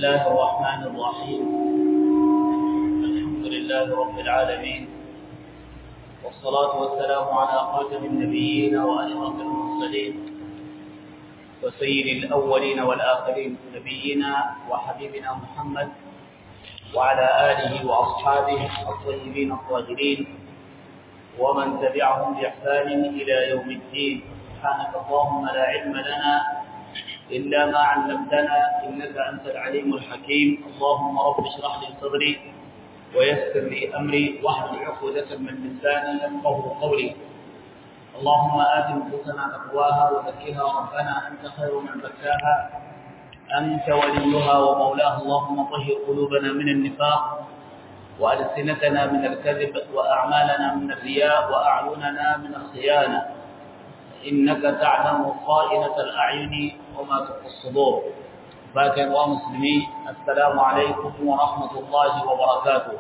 الله الرحمن الرحيم الحمد لله رب العالمين والصلاة والسلام على خاتم النبيين وأشرف المرسلين وسيد الأولين والآخرين نبينا وحبيبنا محمد وعلى آله وأصحابه الطيبين الطاهرين ومن تبعهم بإحسان إلى يوم الدين سبحانك اللهم لا علم لنا إلا ما علمتنا إنك أنت العليم الحكيم اللهم رب اشرح لي صدري ويسر لي أمري واحلل عقدة من لساني يفقه قولي اللهم آت نفوسنا تقواها وزكها ربنا أنت خير من زكاها أنت وليها ومولاها اللهم طهر قلوبنا من النفاق وألسنتنا من الكذب وأعمالنا من الرياء وأعيننا من الخيانة إنك تعلم خائنة الأعين وما تخفي الصدور باكر ومسلمين السلام عليكم ورحمة الله وبركاته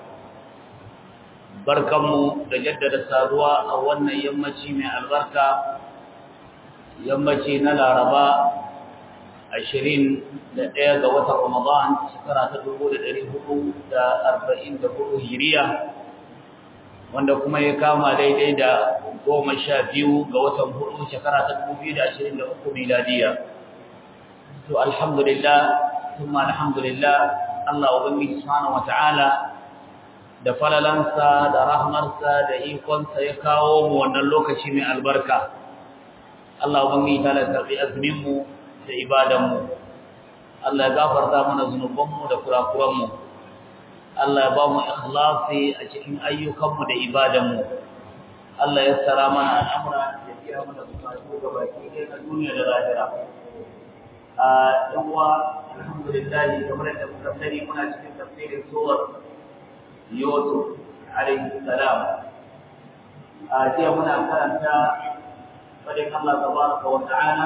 barkanmu da jaddada saduwa a wannan yammaci mai albarka yammaci na laraba ashirin da ɗaya ga watan ramadan shekara ta dubu da ɗari hudu da arba'in da hudu hiriya wanda kuma ya kama daidai da goma sha biyu ga watan hudu shekara ta dubu biyu da ashirin da uku miladiya to alhamdulillah kuma alhamdulillah Allah ubangiji subhanahu wata'ala da falalansa da rahmarsa da ikonsa ya kawo mu wannan lokaci mai albarka Allah ubangiji ta karbi azumin mu da ibadan mu Allah ya gafarta mana zunubanmu da kurakuranmu Allah ya ba mu ikhlasi a cikin ayyukanmu da ibadanmu Allah ya tsara mana al'amura ya biya mana bukatu ga baki ɗaya na duniya da lahira a yan uwa alhamdulillah kamar da muka sani muna cikin tafsirin surar Yusuf alaihi salam a jiya muna karanta fadin Allah tabaraka wa ta'ala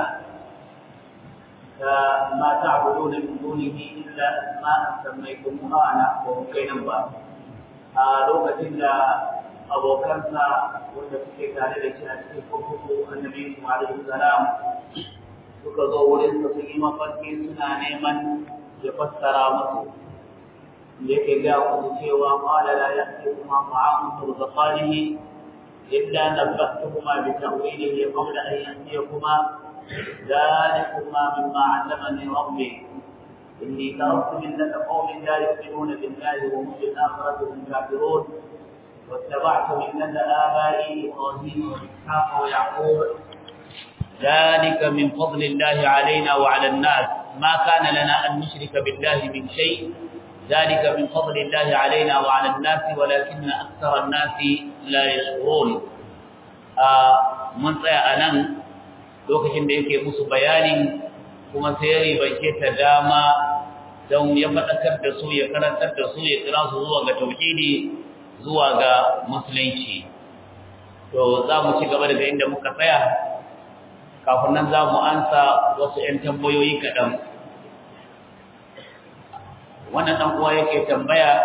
ما تعبدون من دونه إلا أسماء سميتموها أنا ومكينا با lokacin da abokansa wanda suke tare da shi a cikin kurkuku annabi mu alaihi salam suka zo wurin sa sun yi mafarki suna neman ya fassara musu yake ga ku cewa qala la ya'tikuma ta'amun turzaqanihi illa nabbahtukuma bi ta'wilihi qabla an ya'tiyakuma ذلكما مما علمني ربي إني تركت ملة قوم لا يؤمنون بالله وهم بالآخرة هم كافرون واتبعت ملة آبائي إبراهيم وإسحاق ويعقوب ذلك من فضل الله علينا وعلى الناس ما كان لنا أن نشرك بالله من شيء ذلك من فضل الله علينا وعلى الناس ولكن أكثر الناس لا يشكرون آه من سيأنا lokacin da yake musu bayanin kuma sai ya ribance ta dama don ya faɗakar da su ya karantar da su ya kira su zuwa ga tauhidi zuwa ga musulunci to za mu ci gaba daga inda muka tsaya kafin nan za mu ansa wasu 'yan tambayoyi kaɗan wannan ɗan uwa yake tambaya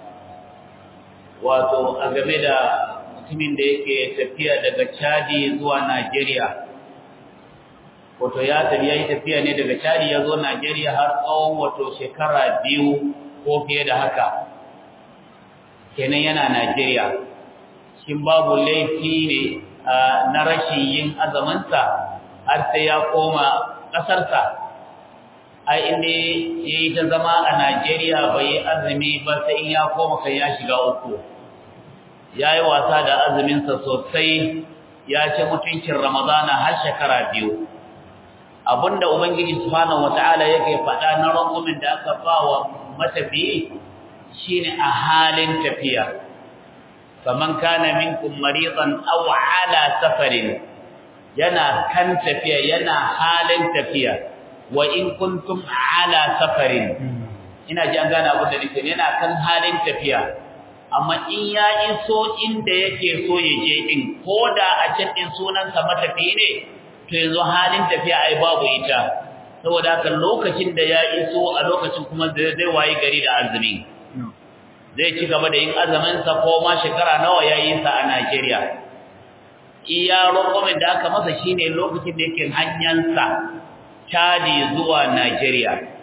wato a game da mutumin da yake tafiya daga chadi zuwa najeriya wato ya tafi yayi tafiya ne daga Chadi ya zo Najeriya har tsawon wato shekara biyu ko fiye da haka kenan yana Najeriya shin babu laifi ne na rashin yin azamansa har sai ya koma ƙasarsa ai inda yayi ta zama a Najeriya bai azumi ba sai in ya koma kai ya shiga uku yayi wasa da azuminsa sosai ya ci mutuncin Ramadana har shekara biyu abinda ubangiji subhanahu wataala yake faɗa na rangumin da aka bawa matafiyi shine a halin tafiya faman kana minkum maridan aw ala safarin yana kan tafiya yana halin tafiya wa in kuntum ala safarin ina ji an gane abin da nake yana kan halin tafiya amma in ya iso inda yake so ya je din koda a can din sunansa matafiyi ne to yanzu halin tafiya ai babu ita saboda haka lokacin da ya iso a lokacin kuma zai wayi gari da azumi zai ci gaba da yin azumin sa ko ma shekara nawa yayi sa a Najeriya iya rokomin da aka masa shine lokacin da yake hanyar sa Chadi zuwa Najeriya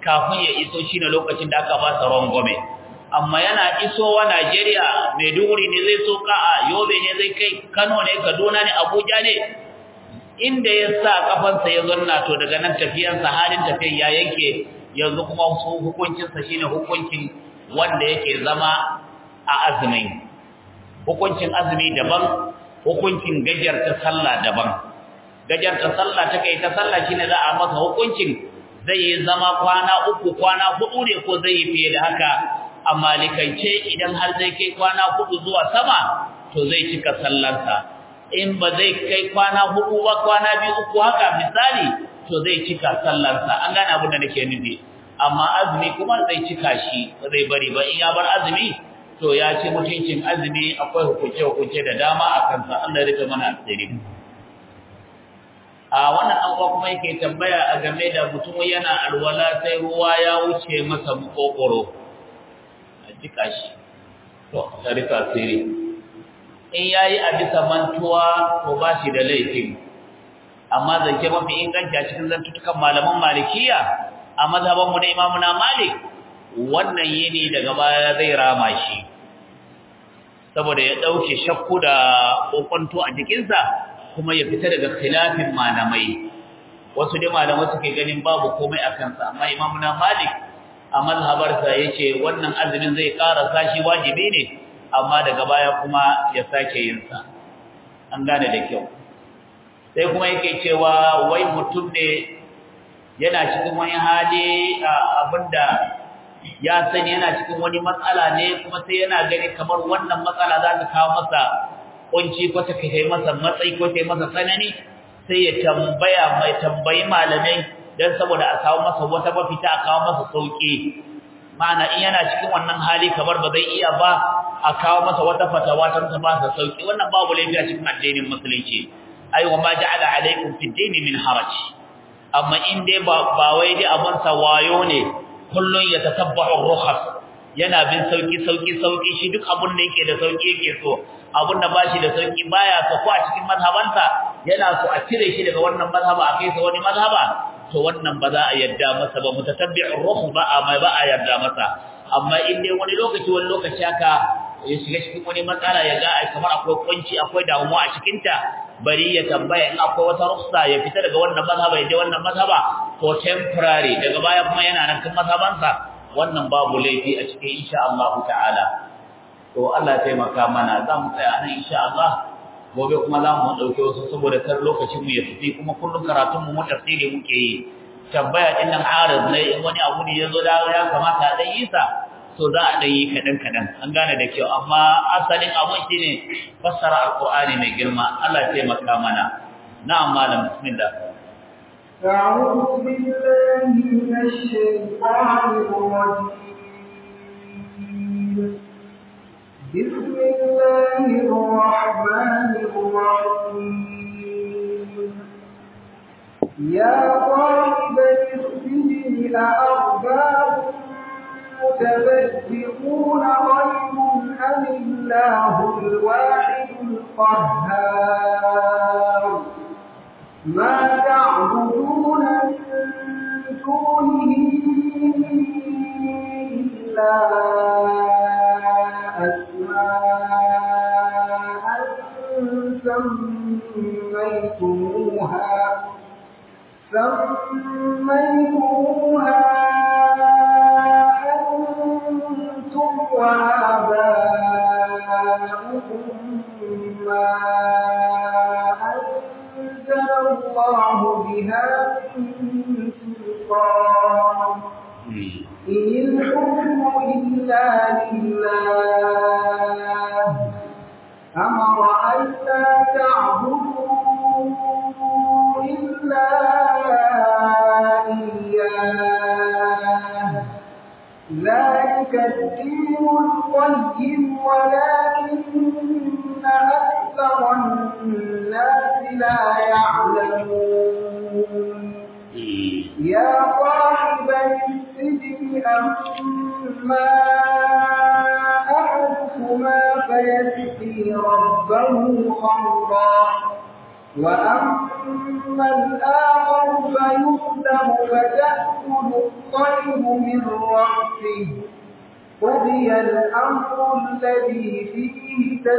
kafin ya iso shine lokacin da aka ba sa rangwame amma yana isowa Najeriya Maiduguri ne zai soka a Yobe ne zai kai Kano ne Kaduna ne Abuja ne inda ya sa kafansa ya zanna to daga nan tafiyansa halin tafiyan ya yanke yanzu kuma hukuncinsa shine hukuncin wanda yake zama a azumin hukuncin azumi daban hukuncin gajarta sallah daban gajarta sallah ta kai ta sallah shine za a masa hukuncin zai yi zama kwana uku kwana hudu ne ko zai yi fiye da haka a malikance idan har zai kai kwana hudu zuwa sama to zai cika sallarsa in ba zai kai kwana hudu ba kwana biyu uku haka misali to zai cika sallarsa an gane abin da nake nufi amma azumi kuma zai cika shi ba zai bari ba in ya bar azumi to ya ci mutuncin azumi akwai hukunce hukunce da dama a kansa Allah ya rika mana asiri a wannan an kuma yake tambaya a game da mutum yana alwala sai ruwa ya wuce masa makokoro a jika shi to ta rika asiri in yayi a bisa mantuwa to ba shi da laifin amma zance mafi inganci a cikin zantutukan malaman malikiya a mazhaban mu na imamu na malik wannan yini daga baya zai rama shi saboda ya dauke shakku da kokonto a jikinsa kuma ya fita daga khilafin malamai wasu dai malamai suke ganin babu komai a kansa amma imamu na malik a mazhabarsa yace wannan azumin zai ƙara sashi wajibi ne amma daga baya kuma ya sake yin sa an gane da kyau sai kuma yake cewa wai mutum ne yana cikin wani hali abinda ya sani yana cikin wani matsala ne kuma sai yana gani kamar wannan matsala za ta kawo masa kunci ko ta kai masa matsayi ko ta masa tsanani sai ya tambaya mai tambayi malamai dan saboda a kawo masa wata mafita a kawo masa sauki ma'ana in yana cikin wannan hali kamar ba zai iya ba a kawo masa wata fatawa ta ta ba sa sauki wannan babu laifi a cikin addinin musulunci ai wa ma ja'ala alaikum fi dini min haraj amma in dai ba ba wai dai abun sa wayo ne kullun ya tatabbahu rukhas yana bin sauki sauki sauki shi duk abun da yake da sauki yake so abun da bashi da sauki baya so ko a cikin mazhabansa yana so a cire shi daga wannan mazhaba a kai sa wani mazhaba to wannan ba za a yarda masa ba mutatabbi'ur ruh ba a mai ba a yarda masa amma in dai wani lokaci wani lokaci haka ya shiga cikin wani matsala ya ga ai kamar akwai kunci akwai damuwa a cikin ta bari ya tambaya in akwai wata rufsa ya fita daga wannan mazhaba ya je wannan mazhaba for temporary daga baya kuma yana nan kan mazhabansa wannan babu laifi a cikin insha Allah ta'ala to Allah ya taimaka mana za mu tsaya nan insha Allah gobe kuma za mu dauke wasu saboda kar lokacin mu ya tafi kuma kullum karatun mu tafsiri muke yi tambaya din nan arab ne in wani abu ne yazo da ya kamata dan yi sa to za a dan yi kadan kadan an gane da kyau amma asalin abun shine fassara alqur'ani mai girma Allah ya taimaka mana na'am malam bismillah أعوذ بالله من الشيطان الرجيم بسم الله الرحمن الرحيم يا طالب السجن أأرباب متبدئون خير أم الله الواحد القهار ما تعبدون من دونه إلا أسماء سميتموها سميتموها أنتم وآباؤكم ما أنزل الله بها من سلطان إن الحكم إلا لله أمر ألا تعبدوا إلا إياه ذلك الدين القيم ولكن أكثر الناس لا يعلمون يا صاحب السجن أما أحدكما فيسقي ربه خمرا وأما وأما الآخر فيسلم فتأكل الطير من رأسه قضي الأمر الذي فيه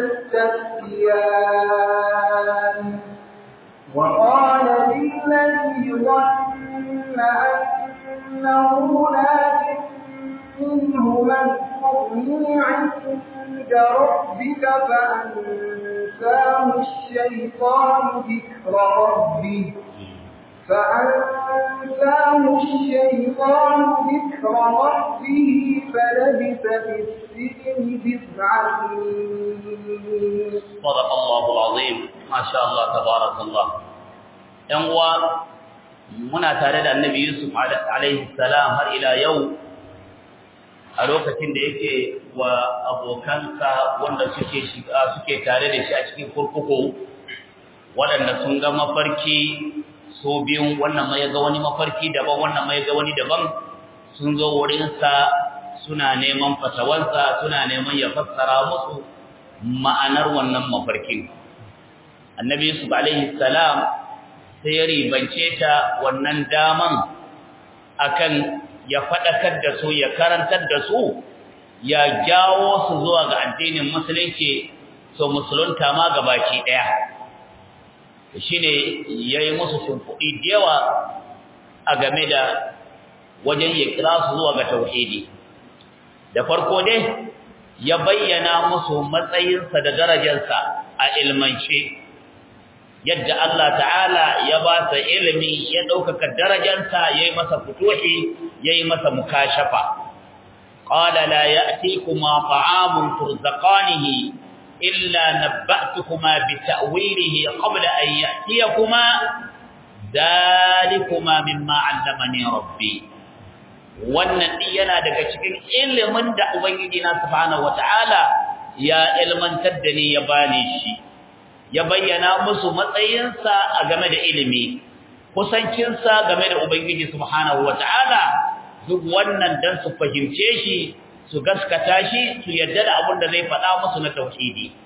تستفتيان وقال للذي ظن أنه ناج منه من اذكرني عند ربك فأنساه الشيطان ذكر ربه فأنساه الشيطان ذكر ربه فلبث في السجن بضع سنين صدق الله العظيم ما شاء الله تبارك الله ‘yan uwa muna tare da annabi Yusuf alaihi salam har ila yau a lokacin da yake wa abokansa wanda suke shiga suke tare da shi a cikin kurkuku waɗanda sun ga mafarki so biyun wannan mai ga wani mafarki daban wannan mai ga wani daban sun zo wurinsa suna neman fatawansa suna neman ya fassara musu ma'anar wannan mafarkin annabi yusuf alaihi salam sai ya ribance ta wannan daman akan ya fadakar da su ya karantar da su ya jawo su zuwa ga addinin musulunci so musulunta ma gabaki daya shine yayi musu shimfudi da yawa a game da wajen ya kira su zuwa ga tauhidi da farko dai ya bayyana musu matsayinsa da darajarsa a ilmance yadda Allah ta'ala ya ba sa ilimi ya ɗaukaka darajarsa ya yi masa futuhi ya yi masa mukashafa qala la ya'tikuma ta'amun turzaqanihi illa nabba'tukuma bi ta'wilihi qabla an ya'tiyakuma dalikuma mimma 'allamani rabbi wannan din yana daga cikin ilimin da ubangiji na subhanahu wataala ya ilmantar da ni ya bani shi ya bayyana musu matsayinsa a game da ilimi kusancinsa game da ubangiji subhanahu wataala duk wannan dan su fahimce shi su gaskata shi su yadda da abin da zai faɗa musu na tauhidi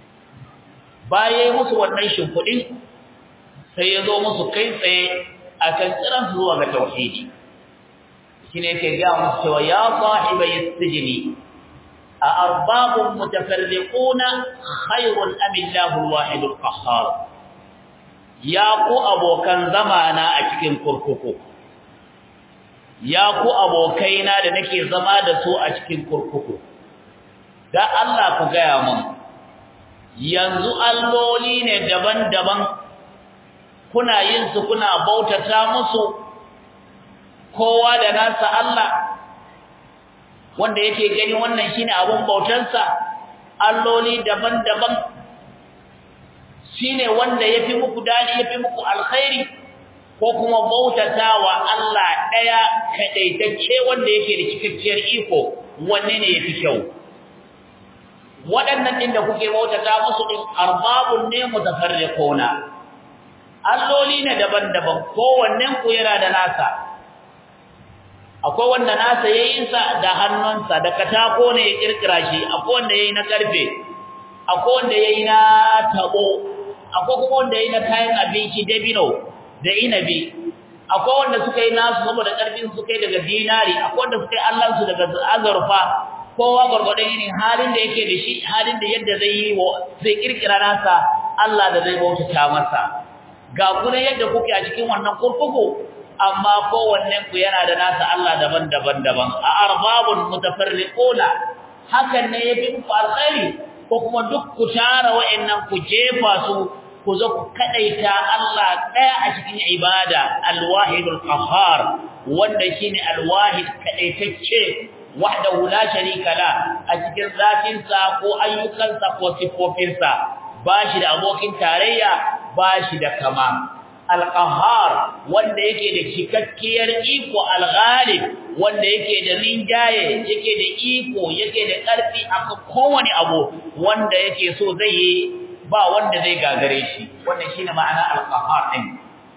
bayan musu wannan shimfiɗin sai ya zo musu kai tsaye akan tsiransu zuwa ga tauhidi shine yake ga musu cewa ya sahiba yasjini a arbabun mutafarriquna khairun am Allahu al-wahid al-qahhar ya ku abokan zamana a cikin kurkuku ya ku abokaina da nake zama da su a cikin kurkuku da Allah ku gaya mun yanzu alloli ne daban-daban kuna yin su kuna bautata musu kowa da nasa Allah wanda yake gani wannan shine abun bautansa alloli daban-daban shine wanda yafi muku dadi yafi muku alkhairi ko kuma bautatawa Allah daya kadaitacce wanda yake da cikakkiyar iko wanne ne yafi kyau waɗannan din da kuke bautata musu din arbabun ne mutafarriquna alloli ne daban-daban kowannen ku yana da nasa akwai wanda nasa yayin sa da hannunsa da katako ne ya kirkira shi akwai wanda yayi na karfe akwai wanda yayi na tabo akwai kuma wanda yayi na kayan abinci dabino da inabi akwai wanda suka yi nasu saboda karfin su kai daga dinari akwai wanda suka yi Allah su daga azurfa kowa gurgurdan irin halin da yake da shi halin da yadda zai yi zai kirkira nasa Allah da zai bautata masa ga kuma yadda kuke a cikin wannan kurkuku amma kowannen ku yana da nasa Allah daban-daban daban a arbabun mutafarriquna hakan ne yafi ku alkhairi ko kuma duk ku tara wa'annan ku jefa su ku zo ku kadaita Allah daya a cikin ibada alwahidul qahhar wanda shine alwahid kadaitacce wahdahu la sharika la a cikin zatinsa ko ayyukansa ko sifofinsa bashi da abokin tarayya bashi da kama alqahar wanda yake da cikakkiyar iko alghalib wanda yake da rinjaye yake da iko yake da karfi akan kowane abu wanda yake so zai yi ba wanda zai gagare shi wannan shine ma'ana alqahar din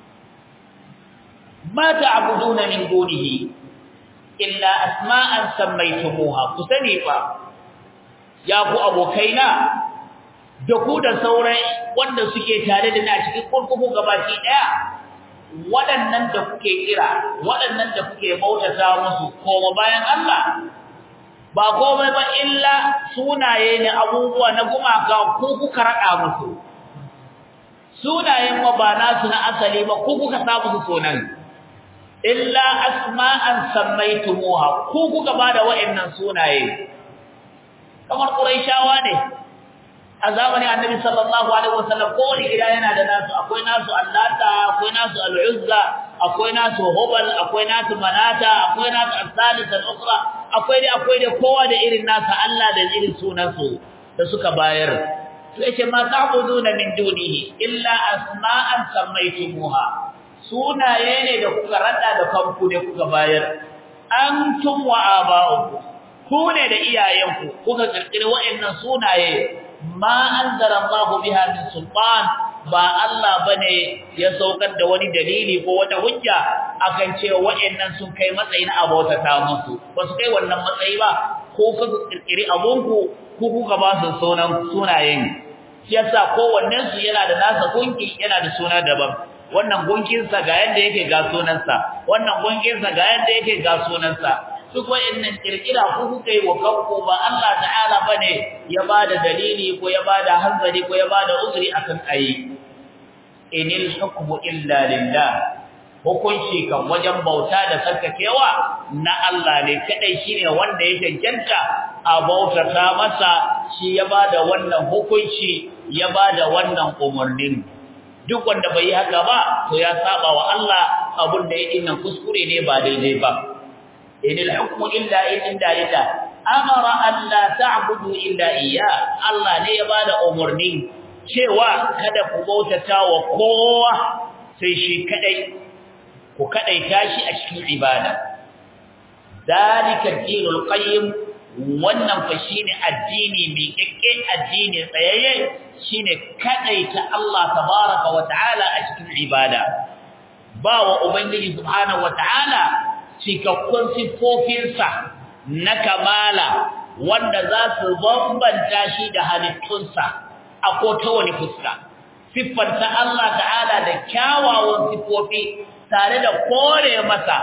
ma ta'buduna min dunihi illa asma'an sammaytumuha kusani fa ya ku abokaina da ku da sauran wanda suke tare da ni a cikin kurkuku gabaki daya waɗannan da kuke kira waɗannan da kuke bautata musu koma bayan Allah ba komai ba illa sunaye ne abubuwa na gumaka ko kuka rada musu sunayen ma ba nasu na asali ba ko kuka sa musu sunan illa asma'an sammaytumuha ko kuka bada wa'annan sunaye kamar quraishawa ne a zamanin annabi sallallahu alaihi wasallam ko wani gida yana da nasu akwai nasu allata akwai nasu al'uzza akwai nasu hubal akwai nasu manata akwai nasu as-salis al-ukhra akwai da akwai da kowa da irin nasa Allah da irin sunansu da suka bayar to yace ma ta'buduna min dunihi illa asma'an sammaytumuha sunaye ne da kuka rada da kanku da kuka bayar antum wa aba'ukum ku ne da iyayenku kuka kirkire wa'annan sunaye ma anzara Allahu biha min sultan ba Allah bane ya saukar da wani dalili ko wata hujja akan cewa wa'annan sun kai matsayin abota ta musu ba su kai wannan matsayi ba ko ka kirkire abunku ku kuka ba su sunan sunayen yasa kowannen su yana da nasa gunki yana da suna daban wannan gunkin sa ga yanda yake ga sunansa wannan gunkin sa ga yanda yake ga sunansa duk wa'annan kirkira ku kuka yi wa kanku ba Allah ta'ala bane ya bada dalili ko ya bada hanzari ko ya bada uzuri akan ayi inil hukmu illa lillah hukunci kan wajen bauta da sarkakewa na Allah ne kadai shine wanda ya cancanta a bautata masa shi ya bada wannan hukunci ya bada wannan umurnin duk wanda bai yi haka ba to ya saba wa Allah abun da yake nan kuskure ne ba daidai ba إن الحكم إلا إلا لله أمر أن لا تعبدوا إلا إياه الله ne ya bada umarni cewa kada ku bautata wa kowa sai shi kadai ku kadai tashi a cikin ibada dalika dinul qayyim wannan fa shine addini mai kekke addini tsayayye shine kadai ta Allah tabaraka wa ta'ala a cikin ibada ba wa ubangiji subhanahu wa ta'ala cikakkun siffofinsa na kamala wanda za su bambanta shi da halittunsa a kota wani fuska siffanta Allah ta'ala da kyawawan siffofi tare da kore masa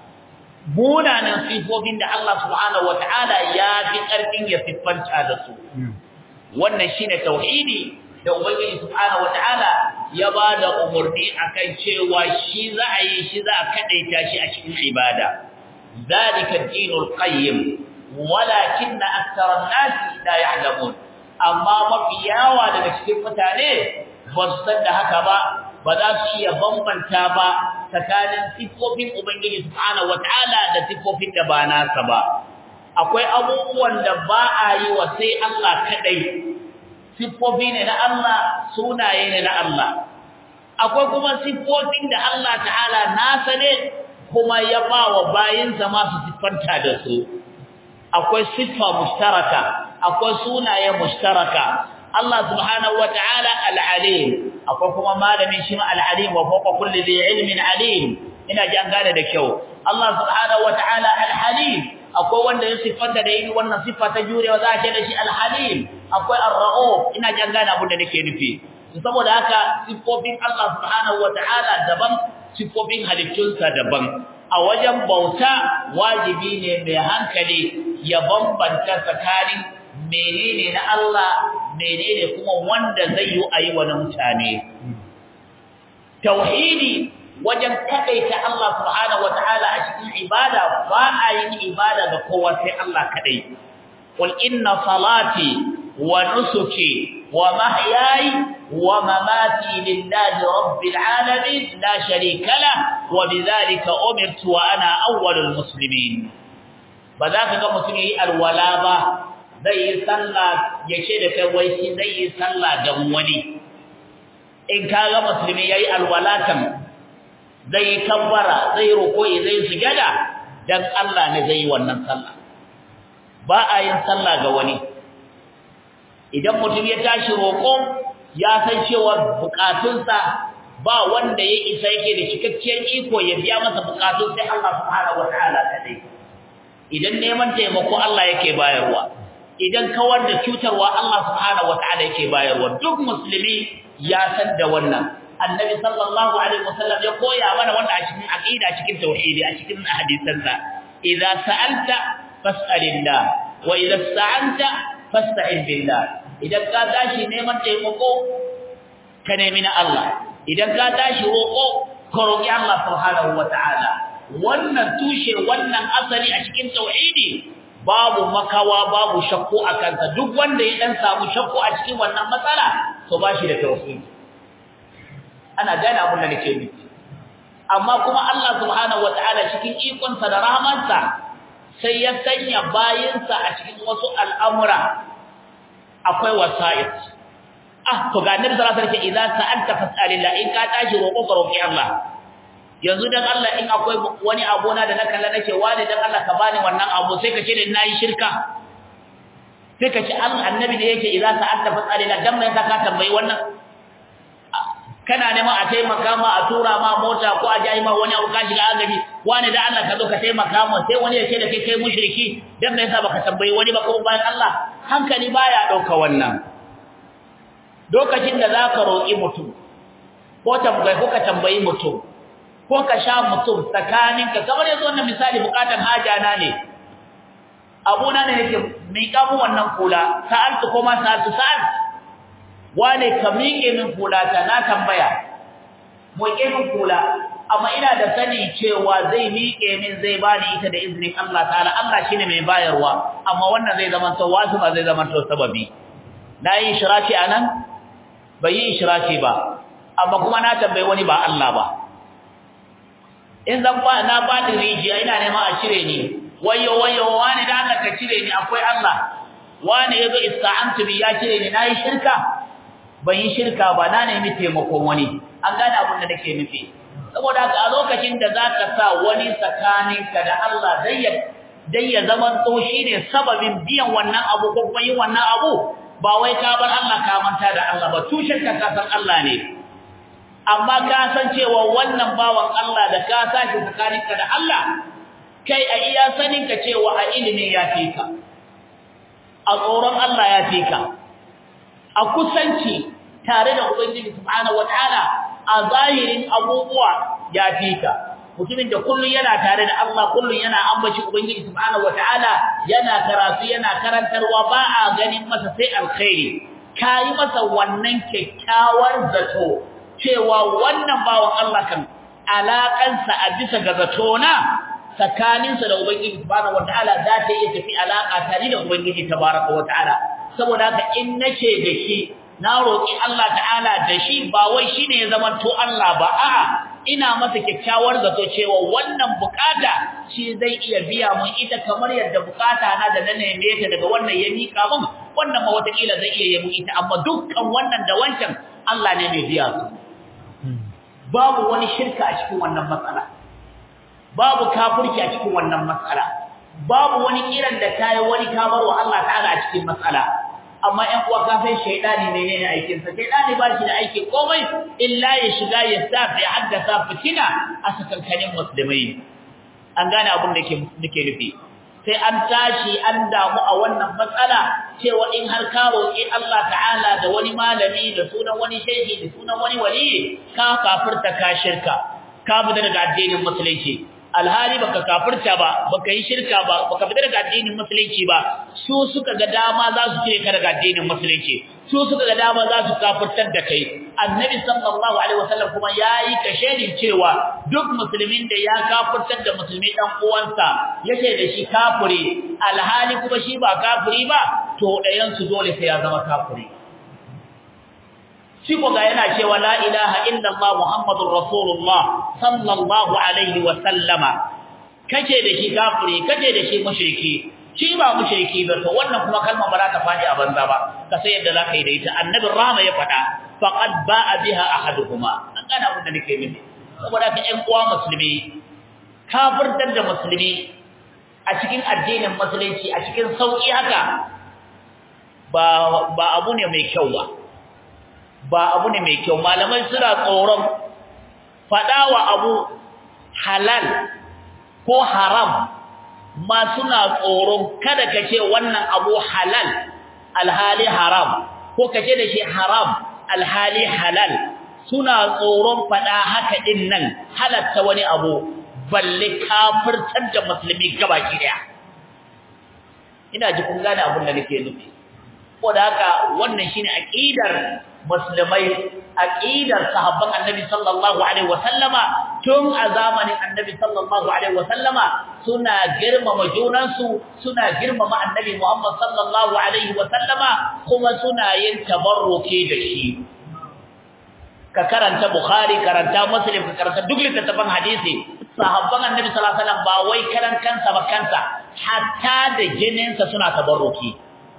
munanan siffofin da Allah subhanahu wata'ala ya fi ƙarfin ya siffanta da su wannan shine tauhidi da ubangiji subhanahu wata'ala ya ba da umarni akan cewa shi za a yi shi za a kadaita shi a cikin ibada zalika dinul qayyim walakinna aktharan nasi la ya'lamun amma mafi yawa daga cikin mutane ba su san da haka ba ba za su iya bambanta ba tsakanin siffofin ubangiji subhanahu wataala da siffofin da ba nasa ba akwai abubuwan da ba a yi wa sai Allah kadai siffofi ne na Allah sunaye ne na Allah akwai kuma siffofin da Allah ta'ala nasa ne kuma ya ba wa bayinsa masu siffanta da su akwai siffa mushtaraka akwai sunaye mushtaraka Allah subhanahu wata'ala al-alim akwai kuma malami shi ma al-alim wa fawqa kulli dhi ilmin alim ina ji an gane da kyau Allah subhanahu wata'ala al-halim akwai wanda ya siffanta da irin wannan siffa ta jurewa za a ce da shi al-halim akwai ar-ra'uf ina ji an gane abin da nake nufi saboda haka siffofin Allah subhanahu wata'ala daban siffofin halittunsa daban a wajen bauta wajibi ne mai hankali ya bambanta tsakanin menene na Allah menene kuma wanda zai yi ayi wa mutane tauhidi wajen kadaita Allah subhanahu wataala a cikin ibada ba a yin ibada ga kowa sai Allah kadai qul inna salati wa nusuki wa mahyaya wa mamati lillahi rabbil alamin la sharika la wa bidhalika umirtu wa ana awwalul muslimin ba za ka ga mutum yi alwala ba zai yi sallah ya ce da kai wai shi zai yi sallah don wani in ka ga musulmi yayi alwala kan zai yi kabbara zai roƙo'i zai sujada dan Allah ne zai yi wannan sallah ba a yin sallah ga wani idan mutum ya tashi roƙo ya san cewa bukatunsa ba wanda ya isa yake da cikakkiyar iko ya biya masa bukatun sai Allah subhanahu wataala kadai idan neman taimako Allah yake bayarwa idan kawar da cutarwa Allah subhanahu wataala yake bayarwa duk musulmi ya san da wannan annabi sallallahu alaihi wasallam ya koya mana wanda a cikin aqida cikin tauhidi a cikin hadisansa idza sa'alta fas'alillah wa idza sta'anta fasta'in billah idan ka tashi neman taimako ka nemi na Allah idan ka tashi roƙo ka roƙi Allah subhanahu wataala wannan tushe wannan asali a cikin tauhidi babu makawa babu shakku a kansa duk wanda ya dan samu shakku a cikin wannan matsala to ba shi da tauhidi ana gane abin da nake nufi amma kuma Allah subhanahu wataala cikin ikonsa da rahmansa sai ya sanya bayinsa a cikin wasu al'amura akwai wasa'id ah to ga annabi sallallahu alaihi wasallam idan sa'alta fas'alillah in ka tashi roƙo ka roƙi Allah yanzu dan Allah in akwai wani abu na da na kalla nace wani dan Allah ka bani wannan abu sai ka ce da nayi shirka sai ka ce Allah annabi da yake idan sa'alta fas'alillah dan mai ka tambayi wannan kana neman a taimaka ma a tura ma mota ko a jayi ma wani abu ka shiga agaji wani da Allah ka zo ka taimaka ma sai wani ya ce da kai kai mushriki dan me yasa baka tambayi wani ba ko bayan Allah hankali baya dauka wannan lokacin da zaka roki mutum ko tambayi ko ka tambayi mutum ko ka sha mutum tsakaninka kamar yanzu wannan misali bukatan haja na ne abuna ne yake miƙa mu wannan kula sa'altu ko ma sa'altu sa'altu wane ka miƙe min kula ta na tambaya miƙe min kula amma ina da sani cewa zai miƙe min zai bani ita da izinin Allah ta'ala Allah shine mai bayarwa amma wannan zai zama to wasu ba zai zama to sababi na yi shiraki anan bai yi shiraki ba amma kuma na tambayi wani ba Allah ba in zan ba na ba da rijiya ina neman a cire ni wayo wayo wani da Allah ka cire ni akwai Allah wani yazo ista'antu bi ya cire ni nayi shirka ban yi shirka ba na nemi taimakon wani an gane abin da nake nufi saboda haka a lokacin da zaka sa wani tsakaninka da Allah dai ya dai ya zaman to shine sababin biyan wannan abu ko kuma yin wannan abu ba wai ka bar Allah ka manta da Allah ba tushen ka san Allah ne amma ka san cewa wannan bawan Allah da ka sashi tsakaninka da Allah kai a iya sanin ka cewa a ilimin ya fi ka a tsoron Allah ya fi ka a kusanci tare da Ubangiji subhanahu wataala a zahirin abubuwa ya fika mutumin da kullun yana tare da Allah kullun yana ambaci Ubangiji subhanahu wataala yana karatu yana karantarwa ba a ganin masa sai alkhairi kai masa wannan kyakkyawar zato cewa wannan bawan Allah kan alakansa a bisa ga zato na tsakaninsa da Ubangiji subhanahu wataala za ta iya tafi alaka tare da Ubangiji tabaraka wataala saboda haka in nace da shi na roki Allah ta'ala da shi ba wai shine ya zama to Allah ba a'a ina masa kyakkyawar zato cewa wannan bukata shi zai iya biya mun ita kamar yadda bukata na da na neme ta daga wannan ya mika mun wannan ma watakila zai iya yi mun ita amma dukkan wannan da wancan Allah ne mai biya su babu wani shirka a cikin wannan matsala babu kafirci a cikin wannan matsala babu wani kiran da kai wani kamar wa Allah ta'ala a cikin matsala amma ɗan uwa ka san shaydani ne ne aikin sa shaydani ba shi da aiki komai illa ya shiga ya safi haddasa fitina a sakankanin musulmai an gane abin da nake nufi sai an tashi an damu a wannan matsala cewa in har ka roƙi Allah ta'ala da wani malami da sunan wani shehi da sunan wani wali ka kafirta ka shirka ka fita daga addinin musulunci alhali baka kafirta ba baka yi shirka ba baka fita daga addinin musulunci ba su suka ga dama za su cire ka daga addinin musulunci su suka ga dama za su kafirtar da kai annabi sallallahu alaihi wasallam kuma yayi kashedin cewa duk musulmin da ya kafirtar da musulmi dan uwansa yake da shi kafiri alhali kuma shi ba kafiri ba to dayan su dole sai ya zama kafiri shi ko ga yana cewa la ilaha illallah muhammadur rasulullah sallallahu alaihi wa sallama kace da shi kafiri kace da shi mushriki shi ba mushriki ba to wannan kuma kalmar ba za ta fadi a banza ba ka sai yadda zaka yi da ita annabin rahama ya fada faqad ba'a biha ahaduhuma an gana abin da nake mini saboda ka ƴan uwa musulmi kafirtar da musulmi a cikin addinin musulunci a cikin sauki haka ba ba abu ne mai kyau ba ba abu ne mai kyau malamai suna tsoron fadawa abu halal ko haram ma suna tsoron kada ka ce wannan abu halal alhali haram ko ka ce da shi haram alhali halal suna tsoron fada haka din nan halatta wani abu balle kafirtar da musulmi gabaki daya ina ji kun gane abin da nake nufi ko da haka wannan shine aqidar musulmai aqidar sahabban annabi sallallahu alaihi wasallama tun a zamanin annabi sallallahu alaihi wasallama suna girmama junansu suna girmama annabi Muhammad sallallahu alaihi wasallama kuma suna yin tabarruki da shi ka karanta bukhari karanta muslim ka karanta duk littattafan hadisi sahabban annabi sallallahu alaihi wasallam ba wai karan kansa ba kansa hatta da jininsa suna tabarruki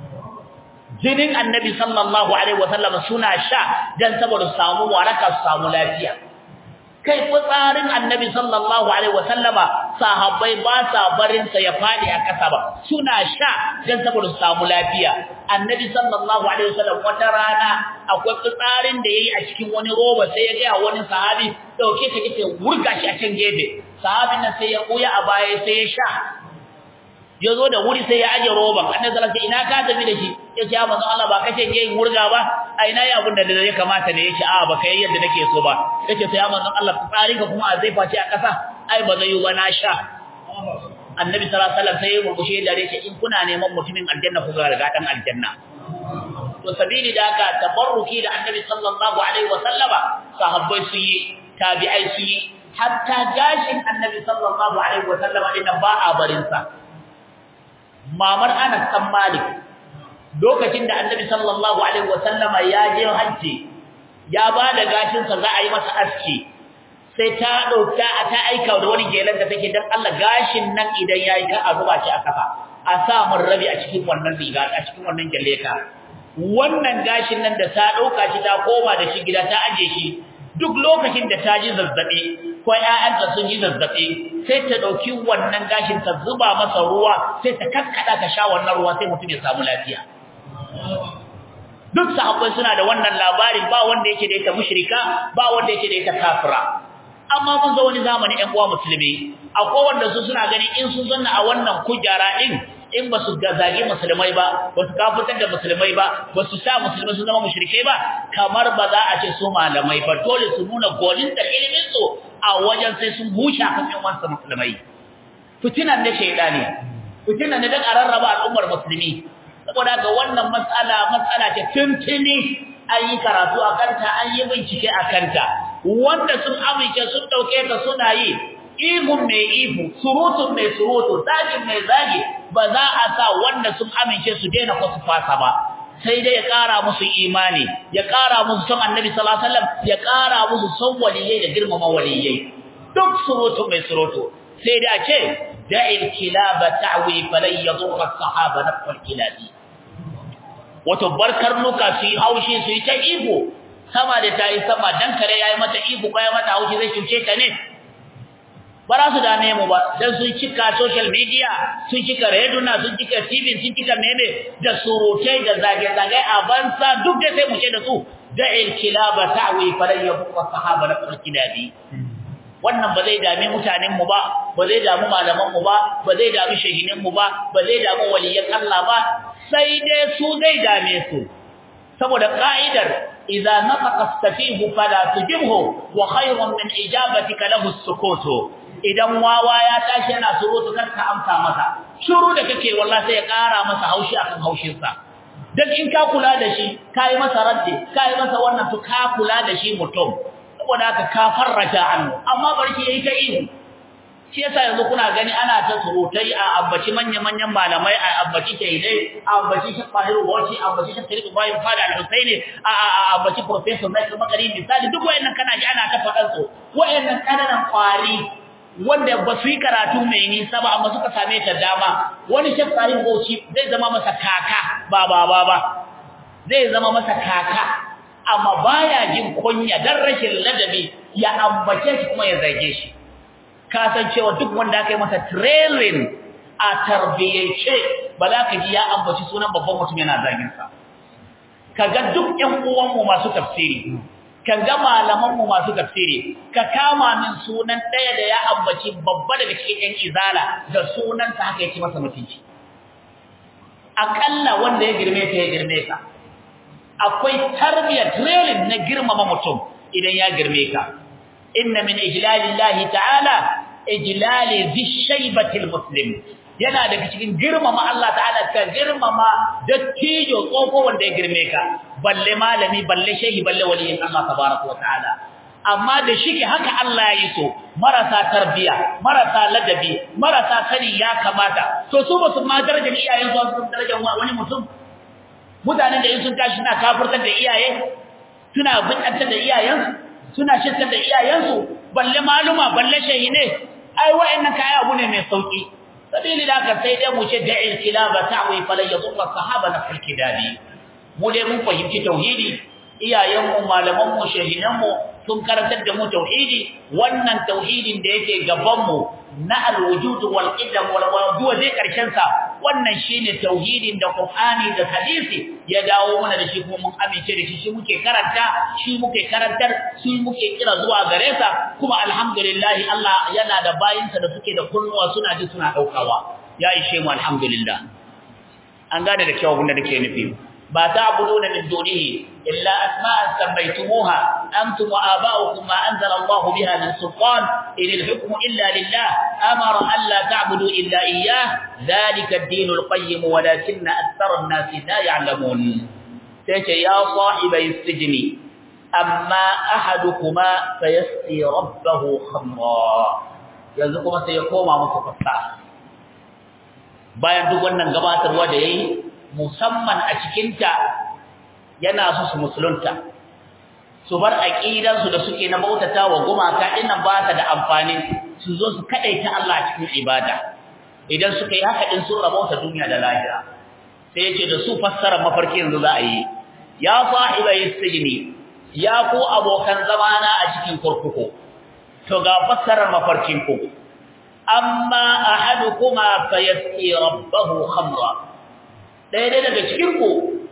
jinin annabi sallallahu alaihi wasallam suna sha dan saboda samu waraka su samu lafiya kai fitsarin annabi sallallahu alaihi wasallama sahabbai ba sa barin sa ya fadi a kasa ba suna sha dan saboda su samu lafiya annabi sallallahu alaihi wasallam wata rana akwai fitsarin da yayi a cikin wani roba sai ya ga wani sahabi dauke ta kace wurga shi a can gefe sahabin nan sai ya koya a baya sai ya sha ya zo da wuri sai ya aje roban annabi sallallahu alaihi ina ka tafi da shi ya ce ya manzo Allah ba kace ke yin wurga ba a ina ya abin da ya kamata ne yace a ba kai yadda nake so ba yace sai ya manzo Allah tsari ka kuma a zai face a kasa ai ba zai yi ba na sha annabi sallallahu alaihi wasallam sai ya murmushe da yace in kuna neman mutumin aljanna ku ga riga dan aljanna to sabili da haka tabarruki da annabi sallallahu alaihi wasallama sahabbai su yi tabi'ai su yi hatta gashin annabi sallallahu alaihi wasallama din ba a barin sa mamar Anas dan Malik lokacin da Annabi sallallahu alaihi wasallama ya je haji ya bada gashin sa za a yi masa aski sai ta dauka ta aika da wani gelan da take dan Allah gashin nan idan yayi ka a zuba shi a kafa a sa mun rabi a cikin wannan riga a cikin wannan gelleka wannan gashin nan da ta dauka shi ta koma da shi gida ta aje shi duk lokacin da ta ji zazzabi ko ƴaƴanta sun ji zazzabi sai ta dauki wannan gashin ta zuba masa ruwa sai ta kakkada ta sha wannan ruwa sai mutum ya samu lafiya duk sahabbai suna da wannan labarin ba wanda yake da ita mushrika ba wanda yake da ita kafira amma mun zo wani zamani ɗan uwa musulmi akwai wanda su suna gani in sun zanna a wannan kujara din in ba su zage musulmai ba ba su kafirtar da musulmai ba ba su sa musulmai su zama mushrikai ba kamar ba za a ce su malamai ba dole su nuna golin da ilimin su a wajen sai sun bushe kan yan wansa musulmai fitinan ne shaydani fitinan ne dan ararraba al'ummar musulmi saboda ga wannan matsala matsala ce tuntuni an yi karatu a kanta an yi bincike a kanta wanda sun amince sun dauke ta suna yi ihun mai ihu surutun mai surutu zagin mai zagi ba za a sa wanda sun amince su daina ko su fasa ba sai dai ya ƙara musu imani ya ƙara musu son annabi sallallahu alaihi wasallam ya ƙara musu son waliyai da girmama waliyai duk surutu mai surutu sai dai a ce da'il kilaba ta'wi falan yadurra as-sahaba nafal kilabi wato barkar nuka su yi haushi su yi ta ihu sama da ta yi sama dan kare yayi mata ihu ko ya mata haushi zai cuce ta ne ba za su dame mu ba dan sun cika social media sun cika reduna sun cika tv sun cika meme da surutai da zage-zage a bansa duk da sai mu ce da su da'il kilaba ta'wi falan yabqa sahaba na kilabi wannan ba zai dame mutanen mu ba ba zai damu malaman mu ba ba zai damu shehinin mu ba ba zai damu waliyan Allah ba sai dai su zai dame su saboda ka'idar idza nafaqa astafihu fala tujibhu wa khayrun min ijabatika lahu as-sukutu idan wawa ya tashi yana surutu kar ka amsa masa shiru da kake wallahi sai ya kara masa haushi akan haushin sa dan in ka kula da shi kai masa raddi kai masa wannan to ka kula da shi mutum saboda haka ka farraja annu amma barki yayi ta ihu shi yasa yanzu kuna gani ana ta surutai a abbaci manya-manyan malamai a abbaci shaidai a abbaci shi fahiru wace a abbaci shi tarihi bayan fada al-husaini a abbaci professor Michael Makari misali duk wayannan kana ji ana ta faɗan su wayannan kananan kwari wanda ba su yi karatu mai nisa ba amma suka same ta dama wani shi fahiru wace zai zama masa kaka ba ba ba ba zai zama masa kaka amma baya jin kunya dan rashin ladabi ya ambace shi kuma ya zage shi kasancewa duk wanda aka yi masa trailing a tarbiyyace ba za ka ji ya ambaci sunan babban mutum yana zagin sa kaga duk ƴan uwanmu masu tafsiri kaga malaman mu masu tafsiri ka kama min sunan ɗaya da ya ambaci babba daga cikin ƴan izala da sunan sa haka yake masa mutunci akalla wanda ya girme ka ya girme ka akwai tarbiyyar trailing na girmama mutum idan ya girme ka inna min ijlalillahi ta'ala ijlali dhi shaybati almuslim yana daga cikin girmama Allah ta'ala ka girmama dattijo tsoko wanda ya girme ka balle malami balle shehi balle waliyin Allah tabaraka wa ta'ala amma da shike haka Allah ya yi so marasa tarbiya marasa ladabi marasa sani ya kamata to su ba su ma darajar iyayen su su darajar wani mutum mutanen da in sun tashi suna kafirtar da iyaye suna bidantar da iyayen suna shirkar da iyayen su balle maluma balle shehine ai wa'annan kai abu ne mai sauki sabili da ka sai dai mu ce da'il kilaba ta'wi falan yadurra sahaba na fil kidabi mu dai mun fahimci tauhidi iyayenmu malamanmu shehinanmu sun karantar da mu tauhidi wannan tauhidin da yake gaban mu na alwujud wal qidam wal wujud zai karshen sa wannan shine tauhidin da Qur'ani da hadisi ya dawo mana da shi kuma mun amince da shi shi muke karanta shi muke karantar shi muke kira zuwa gare sa kuma alhamdulillah Allah yana da bayinsa da suke da kunnuwa suna ji suna daukawa ya ishe mu alhamdulillah an gane da kyau abin da nake nufi ما تعبدون من دونه إلا أسماء سميتموها أنتم وآباؤكم ما أنزل الله بها من سلطان إن الحكم إلا لله أمر ألا تعبدوا إلا إياه ذلك الدين القيم ولكن أكثر الناس لا يعلمون تيجي يا صاحبي السجن أما أحدكما فيسقي ربه خمرا يزقما سيقوم متفقا bayan duk wannan gabatarwa da yayi musamman a cikinta yana su su musulunta su bar aqidansu da suke na bautata wa gumaka dinnan ba ta da amfani su zo su kadaita Allah a cikin ibada idan suka yi haka din sun rabauta duniya da lahira sai yace da su fassara mafarki yanzu za a yi ya sahibai sijni ya ku abokan zamana a cikin kurkuku to ga fassarar mafarkin ku amma ahadukuma fayasqi rabbahu khamra ɗaya dai daga cikinku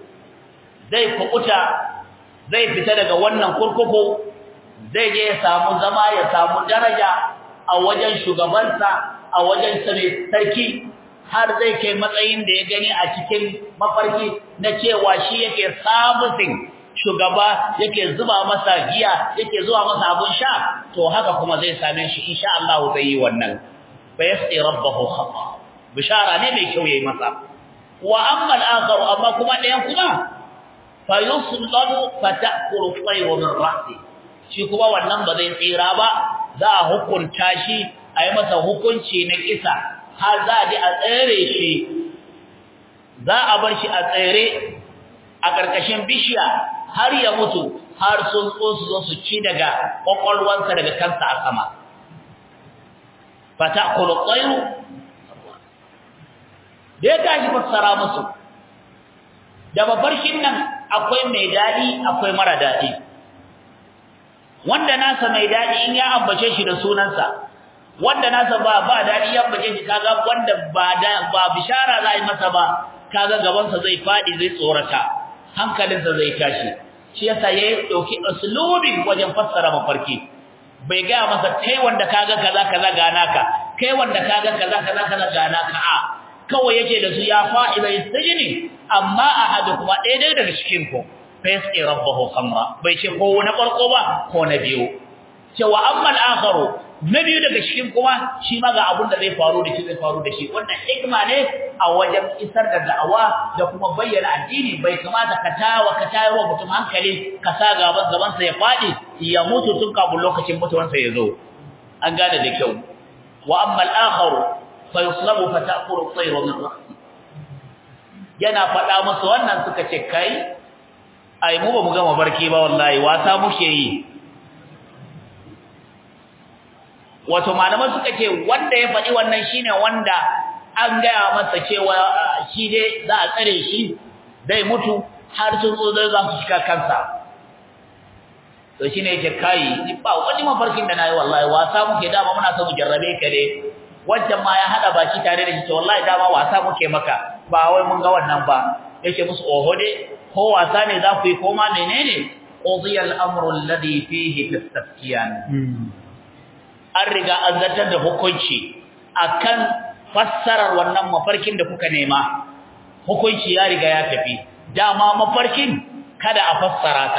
zai kukuta zai fita daga wannan kurkuku zai je ya samu zama ya samu daraja a wajen shugabansa a wajen sarki har zai kai matsayin da ya gani a cikin mafarki na cewa shi yake sabusin shugaba yake zuba masa giya yake zuwa masa abun sha to haka kuma zai same shi insha Allah zai yi wannan fa yasqi rabbahu khata bishara ne mai kyau yayi masa wa amma al-akharu amma kuma ɗayan kuma fa yuslabu fa ta'kulu tayru min ra'si shi kuma wannan ba zai tsira ba za a hukunta shi a yi masa hukunci na kisa har za a ji a tsere shi za a bar shi a tsere a ƙarƙashin bishiya har ya mutu har sun so su zo su ci daga ƙwaƙwalwansa daga kansa a sama fa ta'kulu tayru da ya tashi fassara musu da mafarkin nan akwai mai dadi akwai mara dadi wanda nasa mai dadi in ya ambace shi da sunansa wanda nasa ba ba dadi ya ambace shi kaga wanda ba da ba bishara za yi masa ba kaga gaban sa zai fadi zai tsorata hankalinsa zai tashi shi yasa yayi dauki uslubin wajen fassara mafarki bai ga masa kai wanda kaga kaza kaza ga naka kai wanda kaga kaza kaza kaza ga naka a kawai yake da su ya fa'ila yastajini amma ahadu kuma ɗaya ɗaya daga cikin ku fa yasqi rabbahu khamra bai ce ko na farko ba ko na biyu cewa amma al-akharu na biyu daga cikin kuma shi ma ga abin da zai faru da shi zai faru da shi wannan hikma ne a wajen isar da da'awa da kuma bayyana addini bai kamata ka tawa ka tawa mutum hankali ka sa gaban gaban sa ya fadi ya mutu tun kafin lokacin mutuwansa ya zo an gane da kyau wa amma al-akharu fayuslabu fatakuru tayru min ra'si yana fada musu wannan suka ce kai ai mu ba mu gama barki ba wallahi wasa muke yi wato malaman suka ce wanda ya faɗi wannan shine wanda an gaya masa cewa shi dai za a tsare shi zai mutu har sun zo zai za su shiga kansa to shine yake kai ni ba wani mafarkin da nayi wallahi wasa muke dama muna so mu jarrabe ka dai wancan ma ya hada baki tare da shi to wallahi dama wasa muke maka ba wai mun ga wannan ba yake musu oho dai ko wasa ne za ku yi ko ma menene qudiya al-amru alladhi fihi tastafkiyan an riga an zartar da hukunci akan fassarar wannan mafarkin da kuka nema hukunci ya riga ya tafi dama mafarkin kada a fassara ta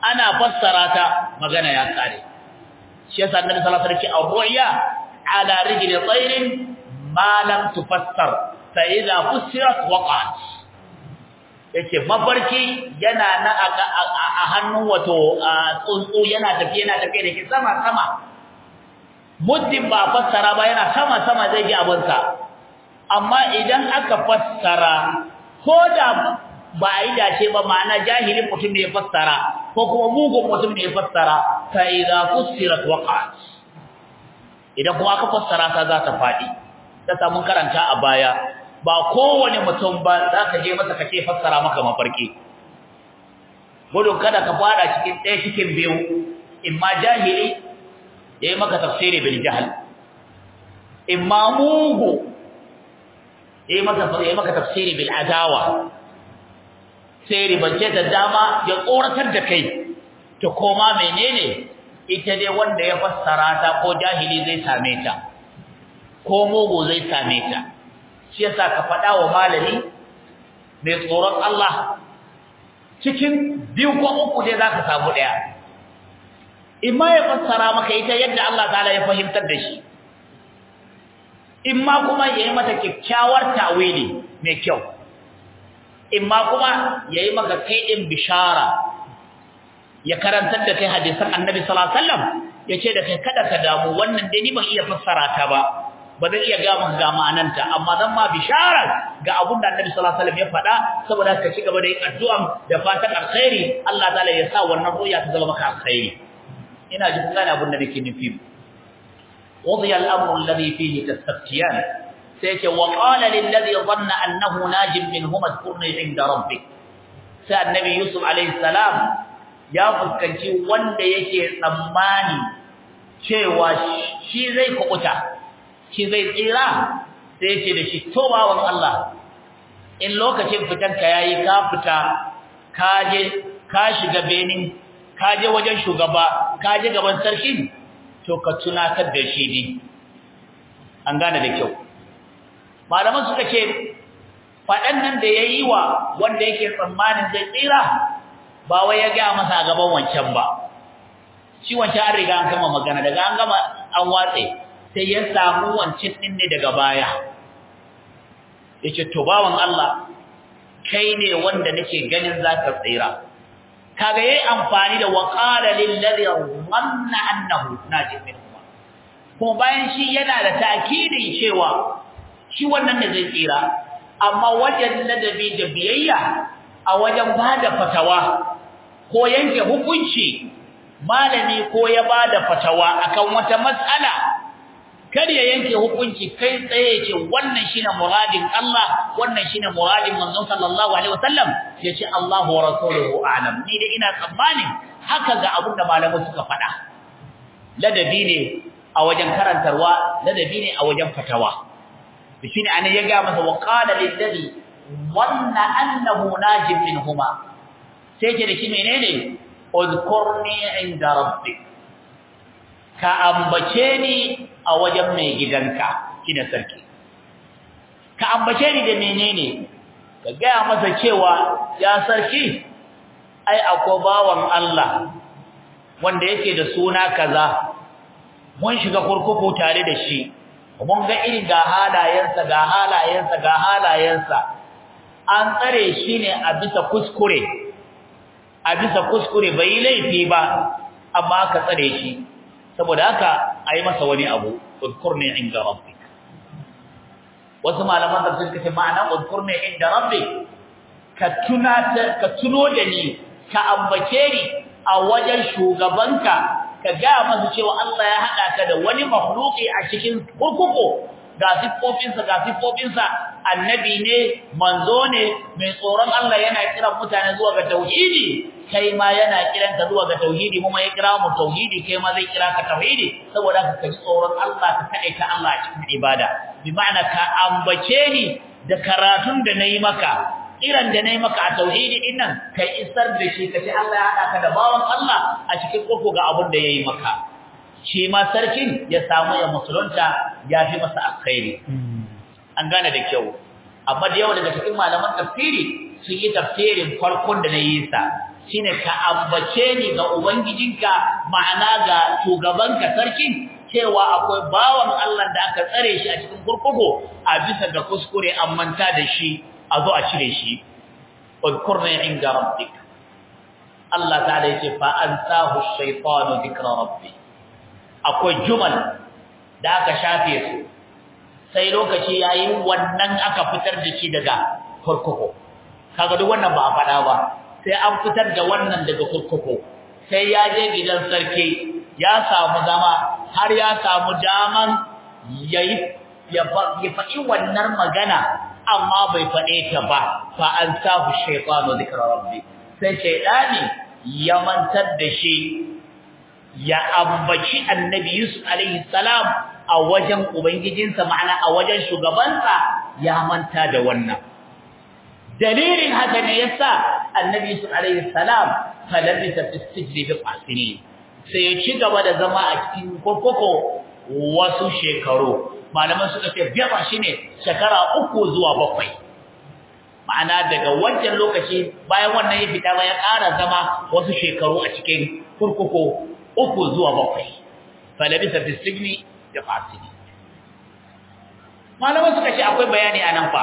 ana fassara ta magana ya kare shi yasa annabi sallallahu alaihi wasallam ar-ru'ya ala rijli tayrin ma lam tufassar fa idha fussirat waqa'at yace mafarki yana na a hannun wato tsuntsu yana tafi yana tafi da ke sama sama muddin ba fassara ba yana sama sama zai ji abinsa amma idan aka fassara ko da ba a yi dace ba ma'ana jahilin mutum ne ya fassara ko kuma mugun mutum ne ya fassara fa idza fussirat waqa'at idan kuma aka fassara ta za ta fadi ta samu karanta a baya ba kowane mutum ba za ka je masa kace fassara maka mafarki gudun kada ka fada cikin ɗaya cikin biyu imma jahili ya yi maka tafsiri bil jahl imma mugu ya yi maka tafsiri bil adawa sai ribance da dama ya tsoratar da kai to koma menene ita dai wanda ya fassara ta ko jahili zai same ta ko mugu zai same ta shi yasa ka faɗa wa malami mai tsoron Allah cikin biyu ko uku dai zaka samu ɗaya imma ya fassara maka ita yadda Allah ta'ala ya fahimtar da shi imma kuma yayi mata kyakkyawar tawili mai kyau imma kuma yayi maka kai din bishara ya karantar da kai hadisan Annabi sallallahu alaihi wasallam yace da kai kada ka damu wannan dai ni ban iya fassara ta ba ba zan iya ga maka ga ma'ananta amma zan ma bishara ga abun da Annabi sallallahu alaihi wasallam ya faɗa saboda ka ci gaba da yin addu'a da fatan alkhairi Allah ta'ala ya sa wannan ruya ta zama maka alkhairi ina ji kun gane abun da nake nufi وضي الأمر الذي فيه تستفتيان سيك وقال للذي ظن أنه ناج منهما اذكرني عند ربك سأل النبي يوسف عليه السلام يا فسكنتي wanda yake tsammani cewa shi zai kukuta shi zai tsira sai yake da shi to bawan Allah in lokacin fitanka yayi ka fita ka je ka shiga benin ka je wajen shugaba ka je gaban sarki to ka tunatar da shi ne an gane da kyau malaman suka ce faɗan nan da ya yi wa wanda yake tsammanin zai tsira ba wai ya gaya masa a gaban wancan ba shi wancan an riga an gama magana daga an gama an watse sai ya samu wancan ɗin ne daga baya ya ce to bawan Allah kai ne wanda nake ganin za ka tsira kaga yayi amfani da waqala lil ladhi dhanna annahu najim minhum kuma bayan shi yana da ta'kidin cewa shi wannan ne zai tsira amma wajen ladabi da biyayya a wajen bada fatawa ko yanke hukunci malami ko ya bada fatawa akan wata mas'ala kar ya yanke hukunci kai tsaye ce wannan shine muradin Allah wannan shine muradin manzon sallallahu alaihi wasallam yace Allahu wa rasuluhu a'lam ni da ina tsammanin haka ga abin da malamai suka faɗa ladabi ne a wajen karantarwa ladabi ne a wajen fatawa shine anan ya ga masa wa qala lil ladhi wanna annahu najib minhuma sai ce da shi menene udkurni inda rabbik ka ambace ni a wajen mai gidanka kina sarki ka ambace ni da menene ka gaya masa cewa ya sarki ai akwai bawan Allah wanda yake da suna kaza mun shiga kurkuku tare da shi mun ga irin ga halayensa ga halayensa ga halayensa an tsare shi ne a bisa kuskure a bisa kuskure bai laifi ba amma aka tsare shi saboda haka ayi masa wani abu udkurni inda rabbik wasu malaman tafsir kace ma'ana udkurni inda rabbik ka tuna ka tuno da ni ka ambace ni a wajen shugabanka ka ga masa cewa Allah ya hada ka da wani makhluki a cikin kurkuku ga siffofinsa ga siffofinsa annabi ne manzo ne mai tsoron Allah yana kiran mutane zuwa ga tauhidi kai ma yana kiran ka zuwa ga tauhidi kuma ya kira mu tauhidi kai ma zai kira ka tauhidi saboda ka kaji tsoron Allah ka kade ka Allah a cikin ibada bi ma'ana ka ambace ni da karatun da nayi maka kiran da nayi maka a tauhidi din nan kai isar da shi kace Allah ya hada ka da bawan Allah a cikin koko ga abin da yayi maka shi ma sarkin ya samu ya musulunta ya fi masa alkhairi an gane da kyau amma da yawa daga cikin malaman tafsiri sun yi tafsirin farkon da nayi sa shine ka ambace ni ga ubangijinka ma'ana ga shugabanka sarkin cewa akwai bawan Allah da aka tsare shi a cikin kurkuku a bisa ga kuskure an manta da shi a zo a cire shi udkurna inda rabbik Allah ta'ala yace fa ansahu ash-shaytanu dhikra rabbi akwai jumal da aka shafe su sai lokaci yayin wannan aka fitar da shi daga kurkuku kaga duk wannan ba a faɗa ba sai an fitar da wannan daga kurkuku sai ya je gidan sarki ya samu zama har ya samu daman yayi ya faɗi wannan magana amma bai faɗe ta ba fa an sahu shaytanu dhikra rabbi sai shaytani ya mantar da shi ya ambaci annabi Yusuf alaihi salam a wajen ubangijinsa ma'ana a wajen shugabansa ya manta da wannan dalilin haka ne yasa annabi Yusuf alaihi salam falabisa fi sijni bi qasini sai ya ci gaba da zama a cikin kokoko wasu shekaru malaman suka ce biya shine shekara uku zuwa bakwai ma'ana daga wancan lokaci bayan wannan ya fita ya ƙara zama wasu shekaru a cikin kurkuku uku zuwa bakwai falabisa fi sijni bi qasini malaman suka ce akwai bayani a nan fa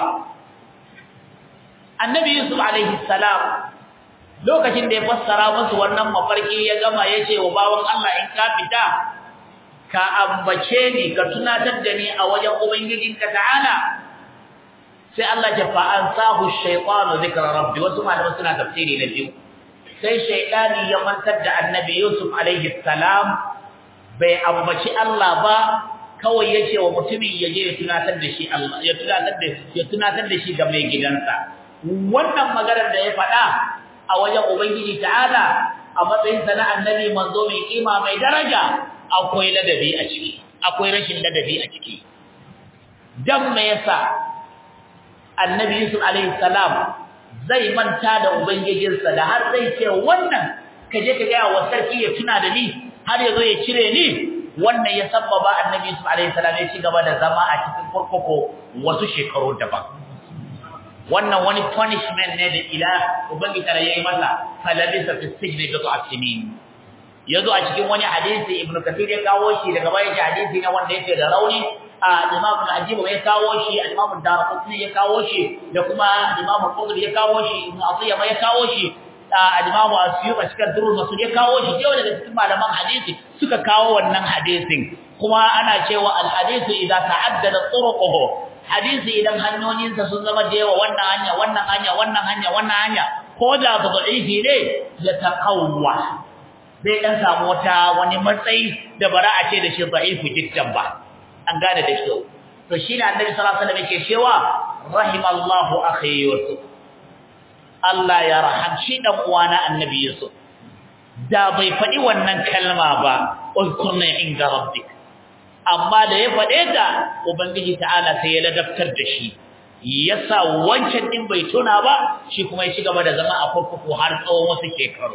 annabi yusuf alaihi salam lokacin da ya fassara musu wannan mafarki ya gama yace wa bawan Allah in ka fita ka ambace ni ka tunatar da ni a wajen ubangijinka ta'ala sai Allah ya fa ansahu shaytanu dhikra rabbi wasu malaman suna tafsiri na biyu sai shaytani ya mantar da annabi yusuf alaihi salam bai ambaci Allah ba kawai yace wa mutumin yaje ya tunatar da shi Allah ya tunatar da ya tunatar da shi ga mai gidansa wannan maganar da ya faɗa a wajen Ubangiji ta'ala a matsayin sa na annabi manzo mai kima mai daraja akwai ladabi a ciki akwai rashin ladabi a ciki dan me yasa annabi Yusuf alaihi salam zai manta da ubangijinsa da har zai ce wannan kaje ka ga wa sarki ya tuna da ni har yazo ya cire ni wannan ya sabbaba annabi Yusuf alaihi salam ya ci gaba da zama a cikin kurkuku wasu shekaru daban wannan wani punishment ne da ila ubangiji tare yayi masa falabisa fi sijni bi ta'sinin yazo a cikin wani hadisi ibnu kathir ya kawo shi daga bayan shi hadisi ne wanda yake da rauni a imam al-ajib ya kawo shi imam ad-darqutni ya kawo shi da kuma imam al-qudri ya kawo shi ibnu atiya ya kawo shi al-imam asyub a cikin durrul masul ya kawo shi yau daga cikin malaman hadisi suka kawo wannan hadisin kuma ana cewa al-hadithu idza ta'addada turuquhu hadisi idan hanyoyinsa sun zama da yawa wannan hanya wannan hanya wannan hanya wannan hanya ko da da'ifi ne ya taqawwa bai dan samu wata wani matsayi da bara a ce da shi da'ifu jiddan ba an gane da shi to shine annabi sallallahu alaihi wasallam yake cewa rahimallahu akhi yusuf Allah ya rahamshi dan uwana annabi yusuf da bai faɗi wannan kalma ba ulkurna inda rabbik amma da ya faɗe ta ubangiji ta'ala sai ya ladabtar da shi yasa wancan din bai tuna ba shi kuma ya ci gaba da zama a kurkuku har tsawon wasu shekaru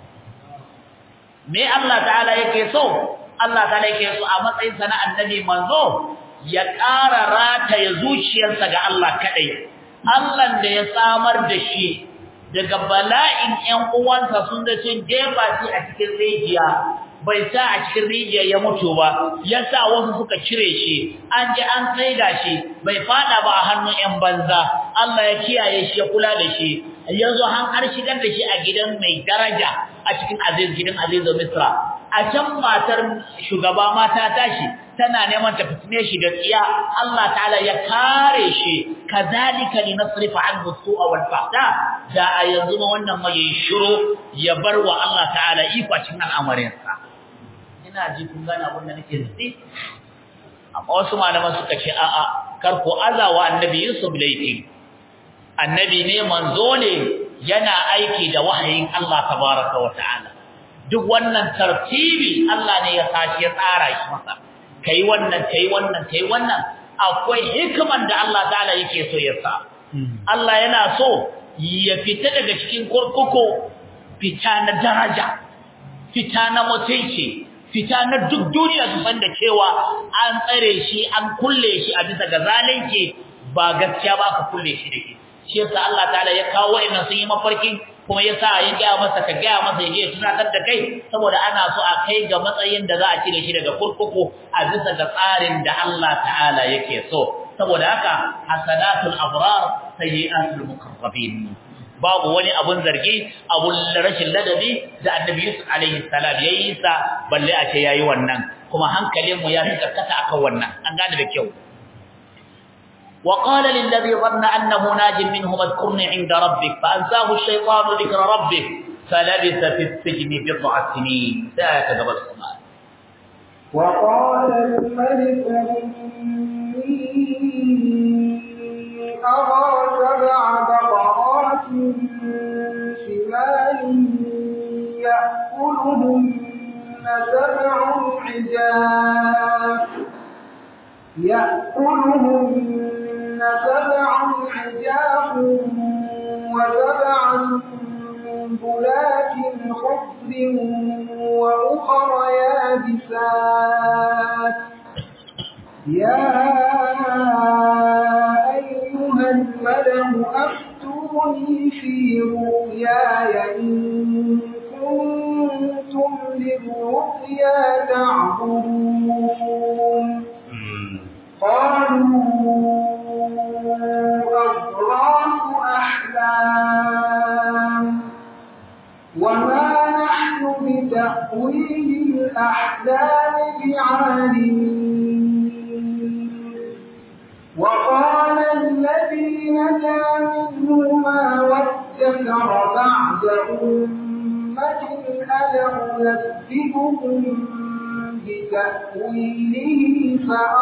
me Allah ta'ala yake so Allah ta'ala yake so a matsayin sa na annabi manzo ya ƙara rataya zuciyarsa ga Allah kadai Allah da ya samar da shi daga bala'in ƴan uwansa sun da sun jefa shi a cikin rijiya bai sa a cikin rijiya ya mutu ba yasa wasu suka cire shi an ji an tsaida shi bai fada ba a hannun ƴan banza Allah ya kiyaye shi ya kula da shi yanzu han har shigar da shi a gidan mai daraja a cikin aziz gidan aziz misra a can matar shugaba mata tashi tana neman ta fitne shi da tsiya Allah ta'ala ya kare shi kazalika linasrifa anhu su'a wal fahda da a yanzu ma wannan mai shiru ya bar wa Allah ta'ala iko cikin al'amarinsa ina ji kun gane abin da nake nufi amma wasu malaman suka ce a'a kar ku azawa annabi Yusuf laifi annabi ne manzo ne yana aiki da wahayin Allah tabaraka wa ta'ala duk wannan tartibi Allah ne ya sashi ya tsara shi masa kai wannan kai wannan kai wannan akwai hikiman da Allah ta'ala yake so ya sa Allah yana so ya fita daga cikin kurkuku fita na daraja fita na mutunci fita na duk duniya su san da cewa an tsare shi an kulle shi a bisa ga zalunci ba gaskiya ba ka kulle shi da shi shi yasa Allah ta'ala ya kawo wa'annan sun yi mafarkin kuma yasa ya ga masa ka ga masa yaje tunatar da kai saboda ana so a kai ga matsayin da za a cire shi daga kurkuku a bisa ga tsarin da Allah ta'ala yake so saboda haka hasanatul abrar sayyi'atul muqarrabin babu wani abun zargi abun rashin ladabi da annabi Yusuf alaihi salam yayi sa balle a ce yayi wannan kuma hankalin mu ya fi karkata akan wannan an gane da kyau وقال للذي ظن أنه ناج منهم اذكرني عند ربك فأنساه الشيطان ذكر ربه فلبث في السجن بضع سنين ذاك قبل السماء وقال الملك إني أرى سبع بقرات شمال يأكلهن سبع عجاف يأكلهن سبع عجاف وسبع سنبلات خضر وأخر يابسات يا أيها الملأ أفتوني في رؤياي إن كنتم للرؤيا تعبدون قالوا أضغاث أحلام وما نحن بتأويل الأحلام بعالمين وقال الذي نجا منهما وادكر بعد أمة أنا أنبئكم بتأويله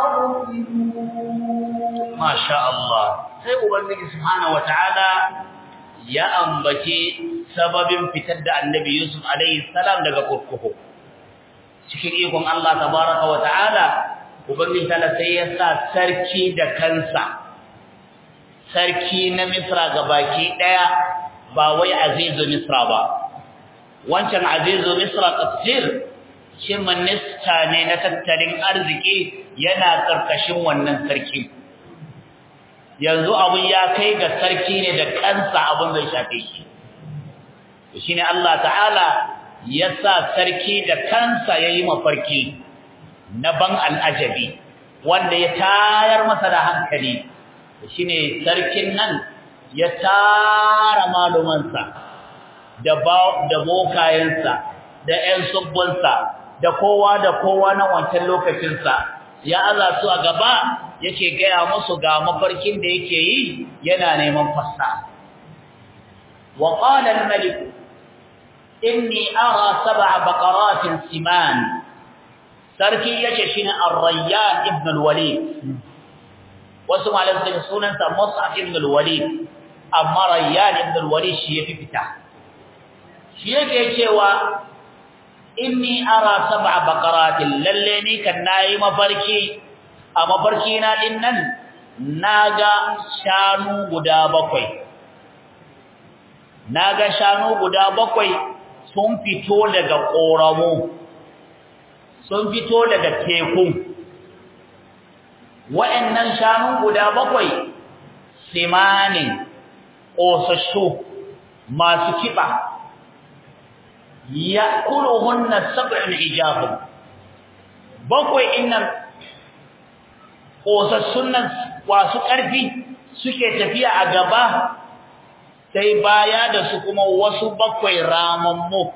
فأرسلون ما شاء الله sai ubangiji subhanahu wataala ya ambace sababin fitar da annabi Yusuf alaihi salam daga kurkuku cikin ikon Allah tabaraka wataala ubangiji tala sai ya sa sarki da kansa sarki na Misra gabaki daya ba wai azizu Misra ba wancan azizu Misra tafsir shi minista ne na tattalin arziki yana karkashin wannan sarki yanzu abun ya kai ga sarki ne da kansa abun zai shafe shi shine Allah ta'ala ya sa sarki da kansa yayi mafarki na ban al'ajabi wanda ya tayar masa da hankali shine sarkin nan ya tara malumansa da da bokayensa da ƴan subbunsa da kowa da kowa na wancan lokacinsa ya aza su a gaba yake gaya musu ga mafarkin da yake yi yana neman fassa wa qala al-malik inni ara sab'a baqaratin siman sarki yace shine ar-rayyan ibn al-walid wasu malamin sunan sa mus'ab ibn al-walid amma rayyan ibn al-walid shi yafi fita shi yake cewa inni ara sab'a baqaratin lalle ni kan nayi mafarki a mafarki na din nan naga shanu guda bakwai naga shanu guda bakwai sun fito daga koramo sun fito daga teku wa'annan shanu guda bakwai simanin ƙosashu masu kiba ya'kuluhunna sab'un ijabun bakwai innan kosassun nan wasu ƙarfi suke tafiya a gaba sai baya da su kuma wasu bakwai ramammu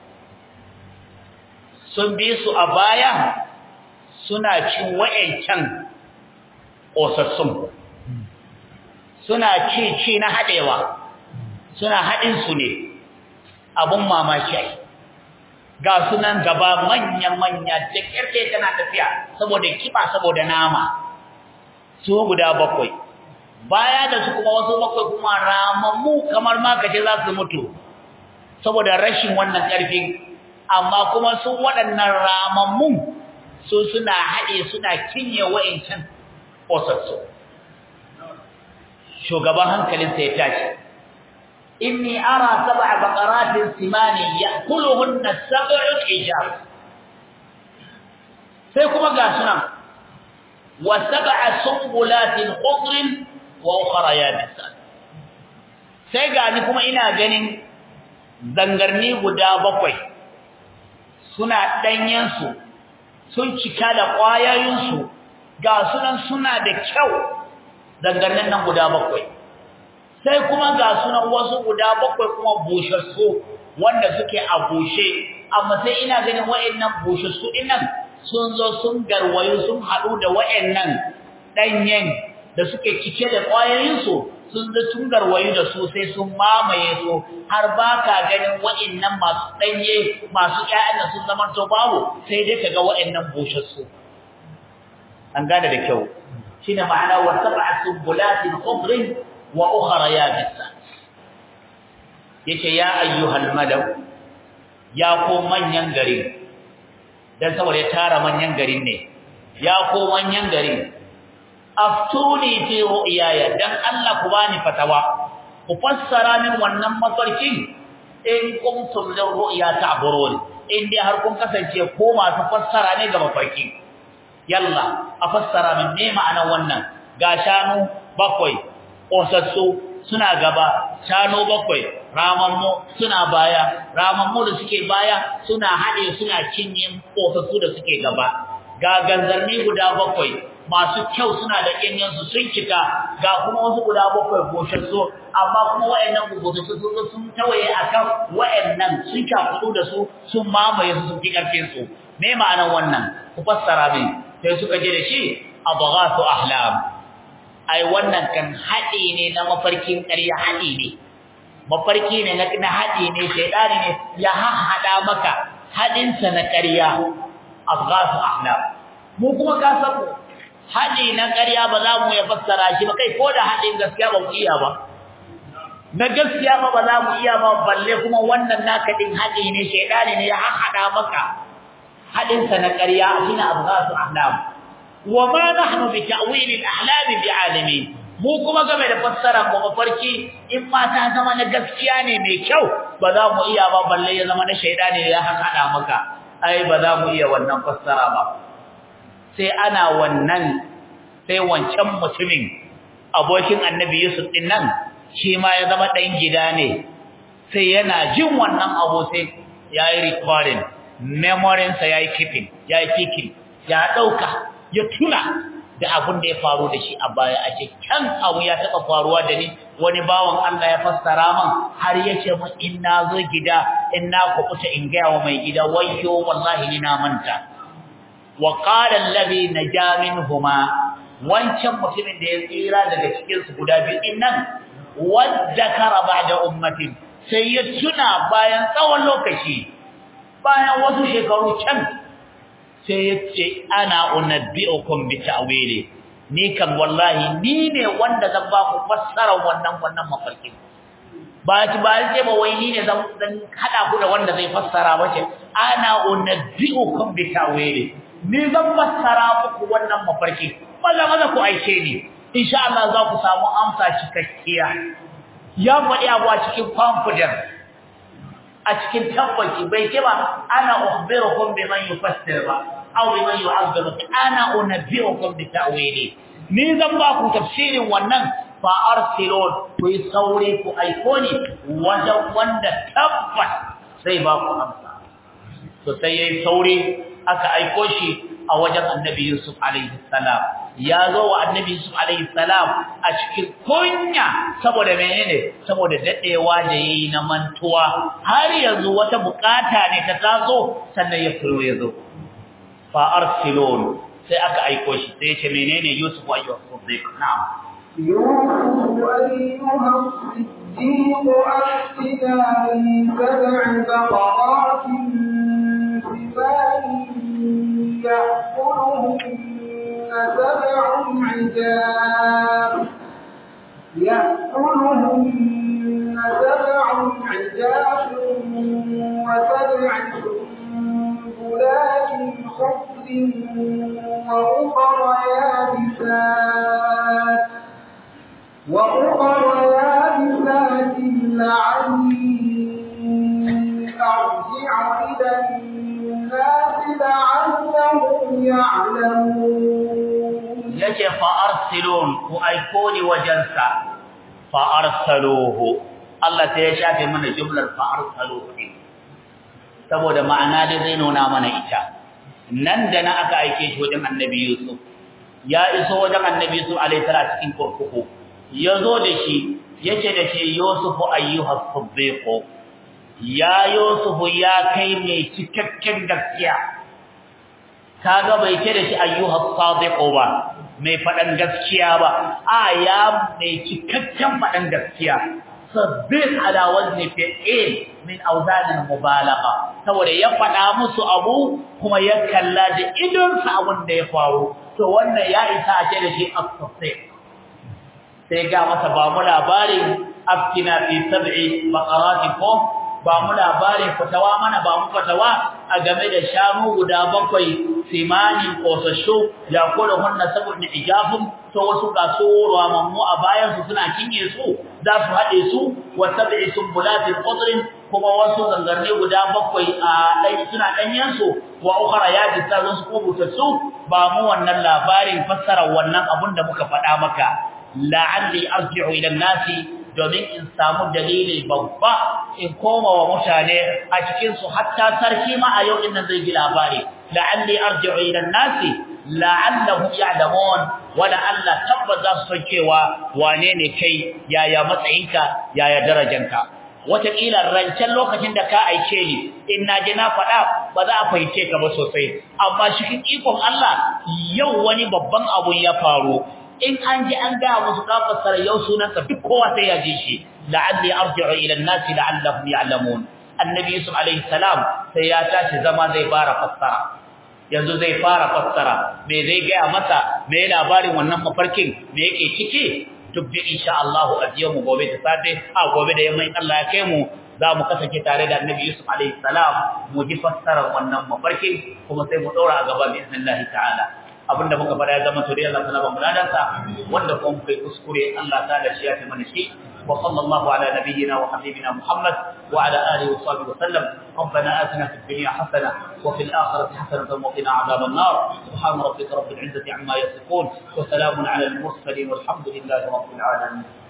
sun bi su a baya suna cin wa'ancan kosassun suna ci ci na haɗewa suna haɗin su ne abun mamaki ai ga sunan gaba manya-manya da kirke tana tafiya saboda kiba saboda nama su guda bakwai baya da su kuma wasu bakwai kuma ramammu kamar ma kace za su mutu saboda rashin wannan karfi amma kuma su waɗannan ramammu su suna haɗe suna kinye wa'incan ƙosassu shugaban hankalinsa ya tashi inni ara sab'a baqaratin simani ya'kuluhunna sab'un ijab sai kuma ga sunan wa sab'a sumbulatin khudrin wa ukhra yabisat sai ga ni kuma ina ganin zangarni guda bakwai suna ɗanyensu sun cika da ƙwayayensu ga sunan suna da kyau zangarnin nan guda bakwai sai kuma ga sunan wasu guda bakwai kuma bushassu wanda suke a bushe amma sai ina ganin wa'annan bushassu dinnan sun zo sun garwayo sun haɗu da wa'annan ɗanyen da suke cike da ƙwayoyinsu sun zo sun garwayo da su sai sun mamaye su har ba ka ganin wa'annan masu ɗanye masu ƴaƴan da sun zama to babu sai dai ka ga wa'annan bushassu an gane da kyau shine ma'ana wa sab'a subulatin khudrin wa ukhra yabisa yace ya ayyuhal malaw ya ko manyan garin dan saboda ya tara manyan garin ne ya ko manyan garin aftuni fi ru'yaya dan Allah ku bani fatawa ku fassara min wannan mafarkin in kuntum lil ru'ya ta'burun in dai har kun kasance ko masu fassara ne ga mafarki yalla a fassara min me ma'anar wannan ga shanu bakwai ƙosassu suna gaba shanu bakwai ramammu suna baya ramammu da suke baya suna haɗe suna cinye ƙosassu da suke gaba ga ganzarni guda bakwai masu kyau suna da ƙinyansu sun cika ga kuma wasu guda bakwai goshassu amma kuma wa'annan goshassu sun zo sun tawaye akan wa'annan sun cakudu da su sun mamaye su sun fi ƙarfin su me ma'anar wannan ku fassara min sai suka je da shi adghasu ahlam ai wannan kan haɗi ne na mafarkin ƙarya haɗi ne mafarki ne na na haɗi ne shaidani ne ya haɗa maka haɗinsa na ƙarya adghasu ahlam mu kuma ka san haɗi na ƙarya ba za mu ya fassara shi ba kai ko da haɗin gaskiya ba mu iya ba na gaskiya ba ba za mu iya ba balle kuma wannan naka din haɗi ne shaidani ne ya haɗa maka haɗinsa na ƙarya shine adghasu ahlam wa ma nahnu bi ta'wil al-ahlam bi'alimin mu kuma game da fassara mu mafarki in ma ta zama na gaskiya ne mai kyau ba za mu iya ba balle ya zama na shaidani ya haɗa maka ai ba za mu iya wannan fassara ba sai ana wannan sai wancan mutumin abokin annabi Yusuf din nan shi ma ya zama dan gida ne sai yana jin wannan abu sai yayi recording memory sa yayi keeping yayi keeping ya dauka ya tuna da abin da ya faru da shi a baya a ce kan abu ya taba faruwa da ni wani bawan Allah ya fassara man har yace mu in na zo gida in na kubuta in ga wa mai gida wayyo wallahi ni na manta wa qala alladhi naja minhuma wancan mutumin da ya tsira daga cikin su guda biyu din nan wadakara ba'da ummatin sai ya tuna bayan tsawon lokaci bayan wasu shekaru can sai ya ce ana unabbi'ukum bi ta'wili ni kan wallahi ni ne wanda zan ba ku fassara wannan wannan mafarki ba ci ba sai ba wai ni ne zan zan hada ku da wanda zai fassara ba ce ana unabbi'ukum bi ta'wili ni zan fassara muku wannan mafarki maza maza ku aike ni insha Allah za ku samu amsa cikakkiya ya faɗi abu a cikin confidence a cikin tabbaci bai ce ba ana ukhbirukum biman yufassir ba aw biman yu'abbiru ana unabbiukum bi ta'wili ni zan ba ku tafsirin wannan fa arsilun ku yi saure ku aiko ni wajen wanda tabbas sai ba ku amsa to sai yayi saure aka aiko shi a wajen annabi Yusuf alaihi salam ya zo wa annabi Yusuf alaihi salam a cikin kunya saboda menene saboda dadewa da yayi na mantuwa har yanzu wata bukata ne ta taso sannan ya furo ya zo fa arsilun sai aka aiko shi sai ya ce menene Yusuf ayyuha siddiq na'am يوسف أيها الصديق أفتنا في سبع بقرات سمان يأكلهن سبع عجاب يأكلهن سبع عجاب وسبع سنبلات خضر وأخر يابسات وأخر يابسات لعلي أرجع إلى الناس لعلهم يعلمون yace fa arsilun ku aiko ni wajensa fa arsaluhu Allah sai ya shafe mana jumlar fa arsalu saboda ma'ana da zai nuna mana ita nan da na aka aike shi wajen annabi Yusuf ya iso wajen annabi Yusuf alaihi salam cikin kurkuku yazo da shi yace da shi Yusuf ayyuha siddiq ya Yusuf ya kai mai cikakken gaskiya kaga bai ce da shi ayyuha sadiq ba mai fadan gaskiya ba a ya mai cikakken fadan gaskiya sabbin ala wazni fi'il min awzan mubalagha saboda ya fada musu abu kuma ya kalla da idon sa abun da ya faru to wannan ya isa a ce da shi as-sadiq sai ga masa ba mu labarin afkina fi sab'i baqaratin ko ba mu labarin fatawa mana ba mu fatawa a game da shanu guda bakwai simani kosashu ya kula hunna sabun ijafun to wasu ga su ramammu a bayan su suna kinye su za su hade su wa sab'i sumbulatin qudrin kuma wasu zangarne guda bakwai a dai suna danyen su wa ukhra ya jisa su kubuta su ba mu wannan labarin fassara wannan abun da muka faɗa maka la'alli arji'u ila nasi domin in samu dalili babba in koma wa mutane a cikin su hatta sarki ma a yau din nan zai ji labari la'alli arji'u ila nasi la'allahum ya'lamun wala Allah tabbas za su san cewa wane ne kai yaya matsayinka yaya darajanka wataƙila rancen lokacin da ka aike ni in na je na faɗa ba za a fahimce ka ba sosai amma cikin ikon Allah yau wani babban abu ya faru in an ji an ga musu ka fassara yau sunanka duk kowa sai ya ji shi la'alli arji'u ila an-nasi la'allahum ya'lamun annabi yusuf alaihi salam sai ya tashi zama zai fara fassara yanzu zai fara fassara me zai ga masa me labarin wannan mafarkin me yake ciki duk bi insha Allah a mu gobe da safe a gobe da yamma in Allah ya kai mu za mu kasance tare da annabi yusuf alaihi salam mu ji fassarar wannan mafarkin kuma sai mu daura a gaba bi iznillahi ta'ala abinda muka fara ya zama to dai Allah ta ba mu ladansa wanda kuma muka yi kuskure Allah ta da shi ya ta mana shi wa sallallahu ala nabiyyina wa habibina Muhammad wa ala alihi wa sahbihi wa sallam ربنا آتنا في الدنيا حسنة وفي الآخرة حسنة وقنا عذاب النار سبحان ربك رب العزة عما يصفون وسلام على المرسلين والحمد لله رب العالمين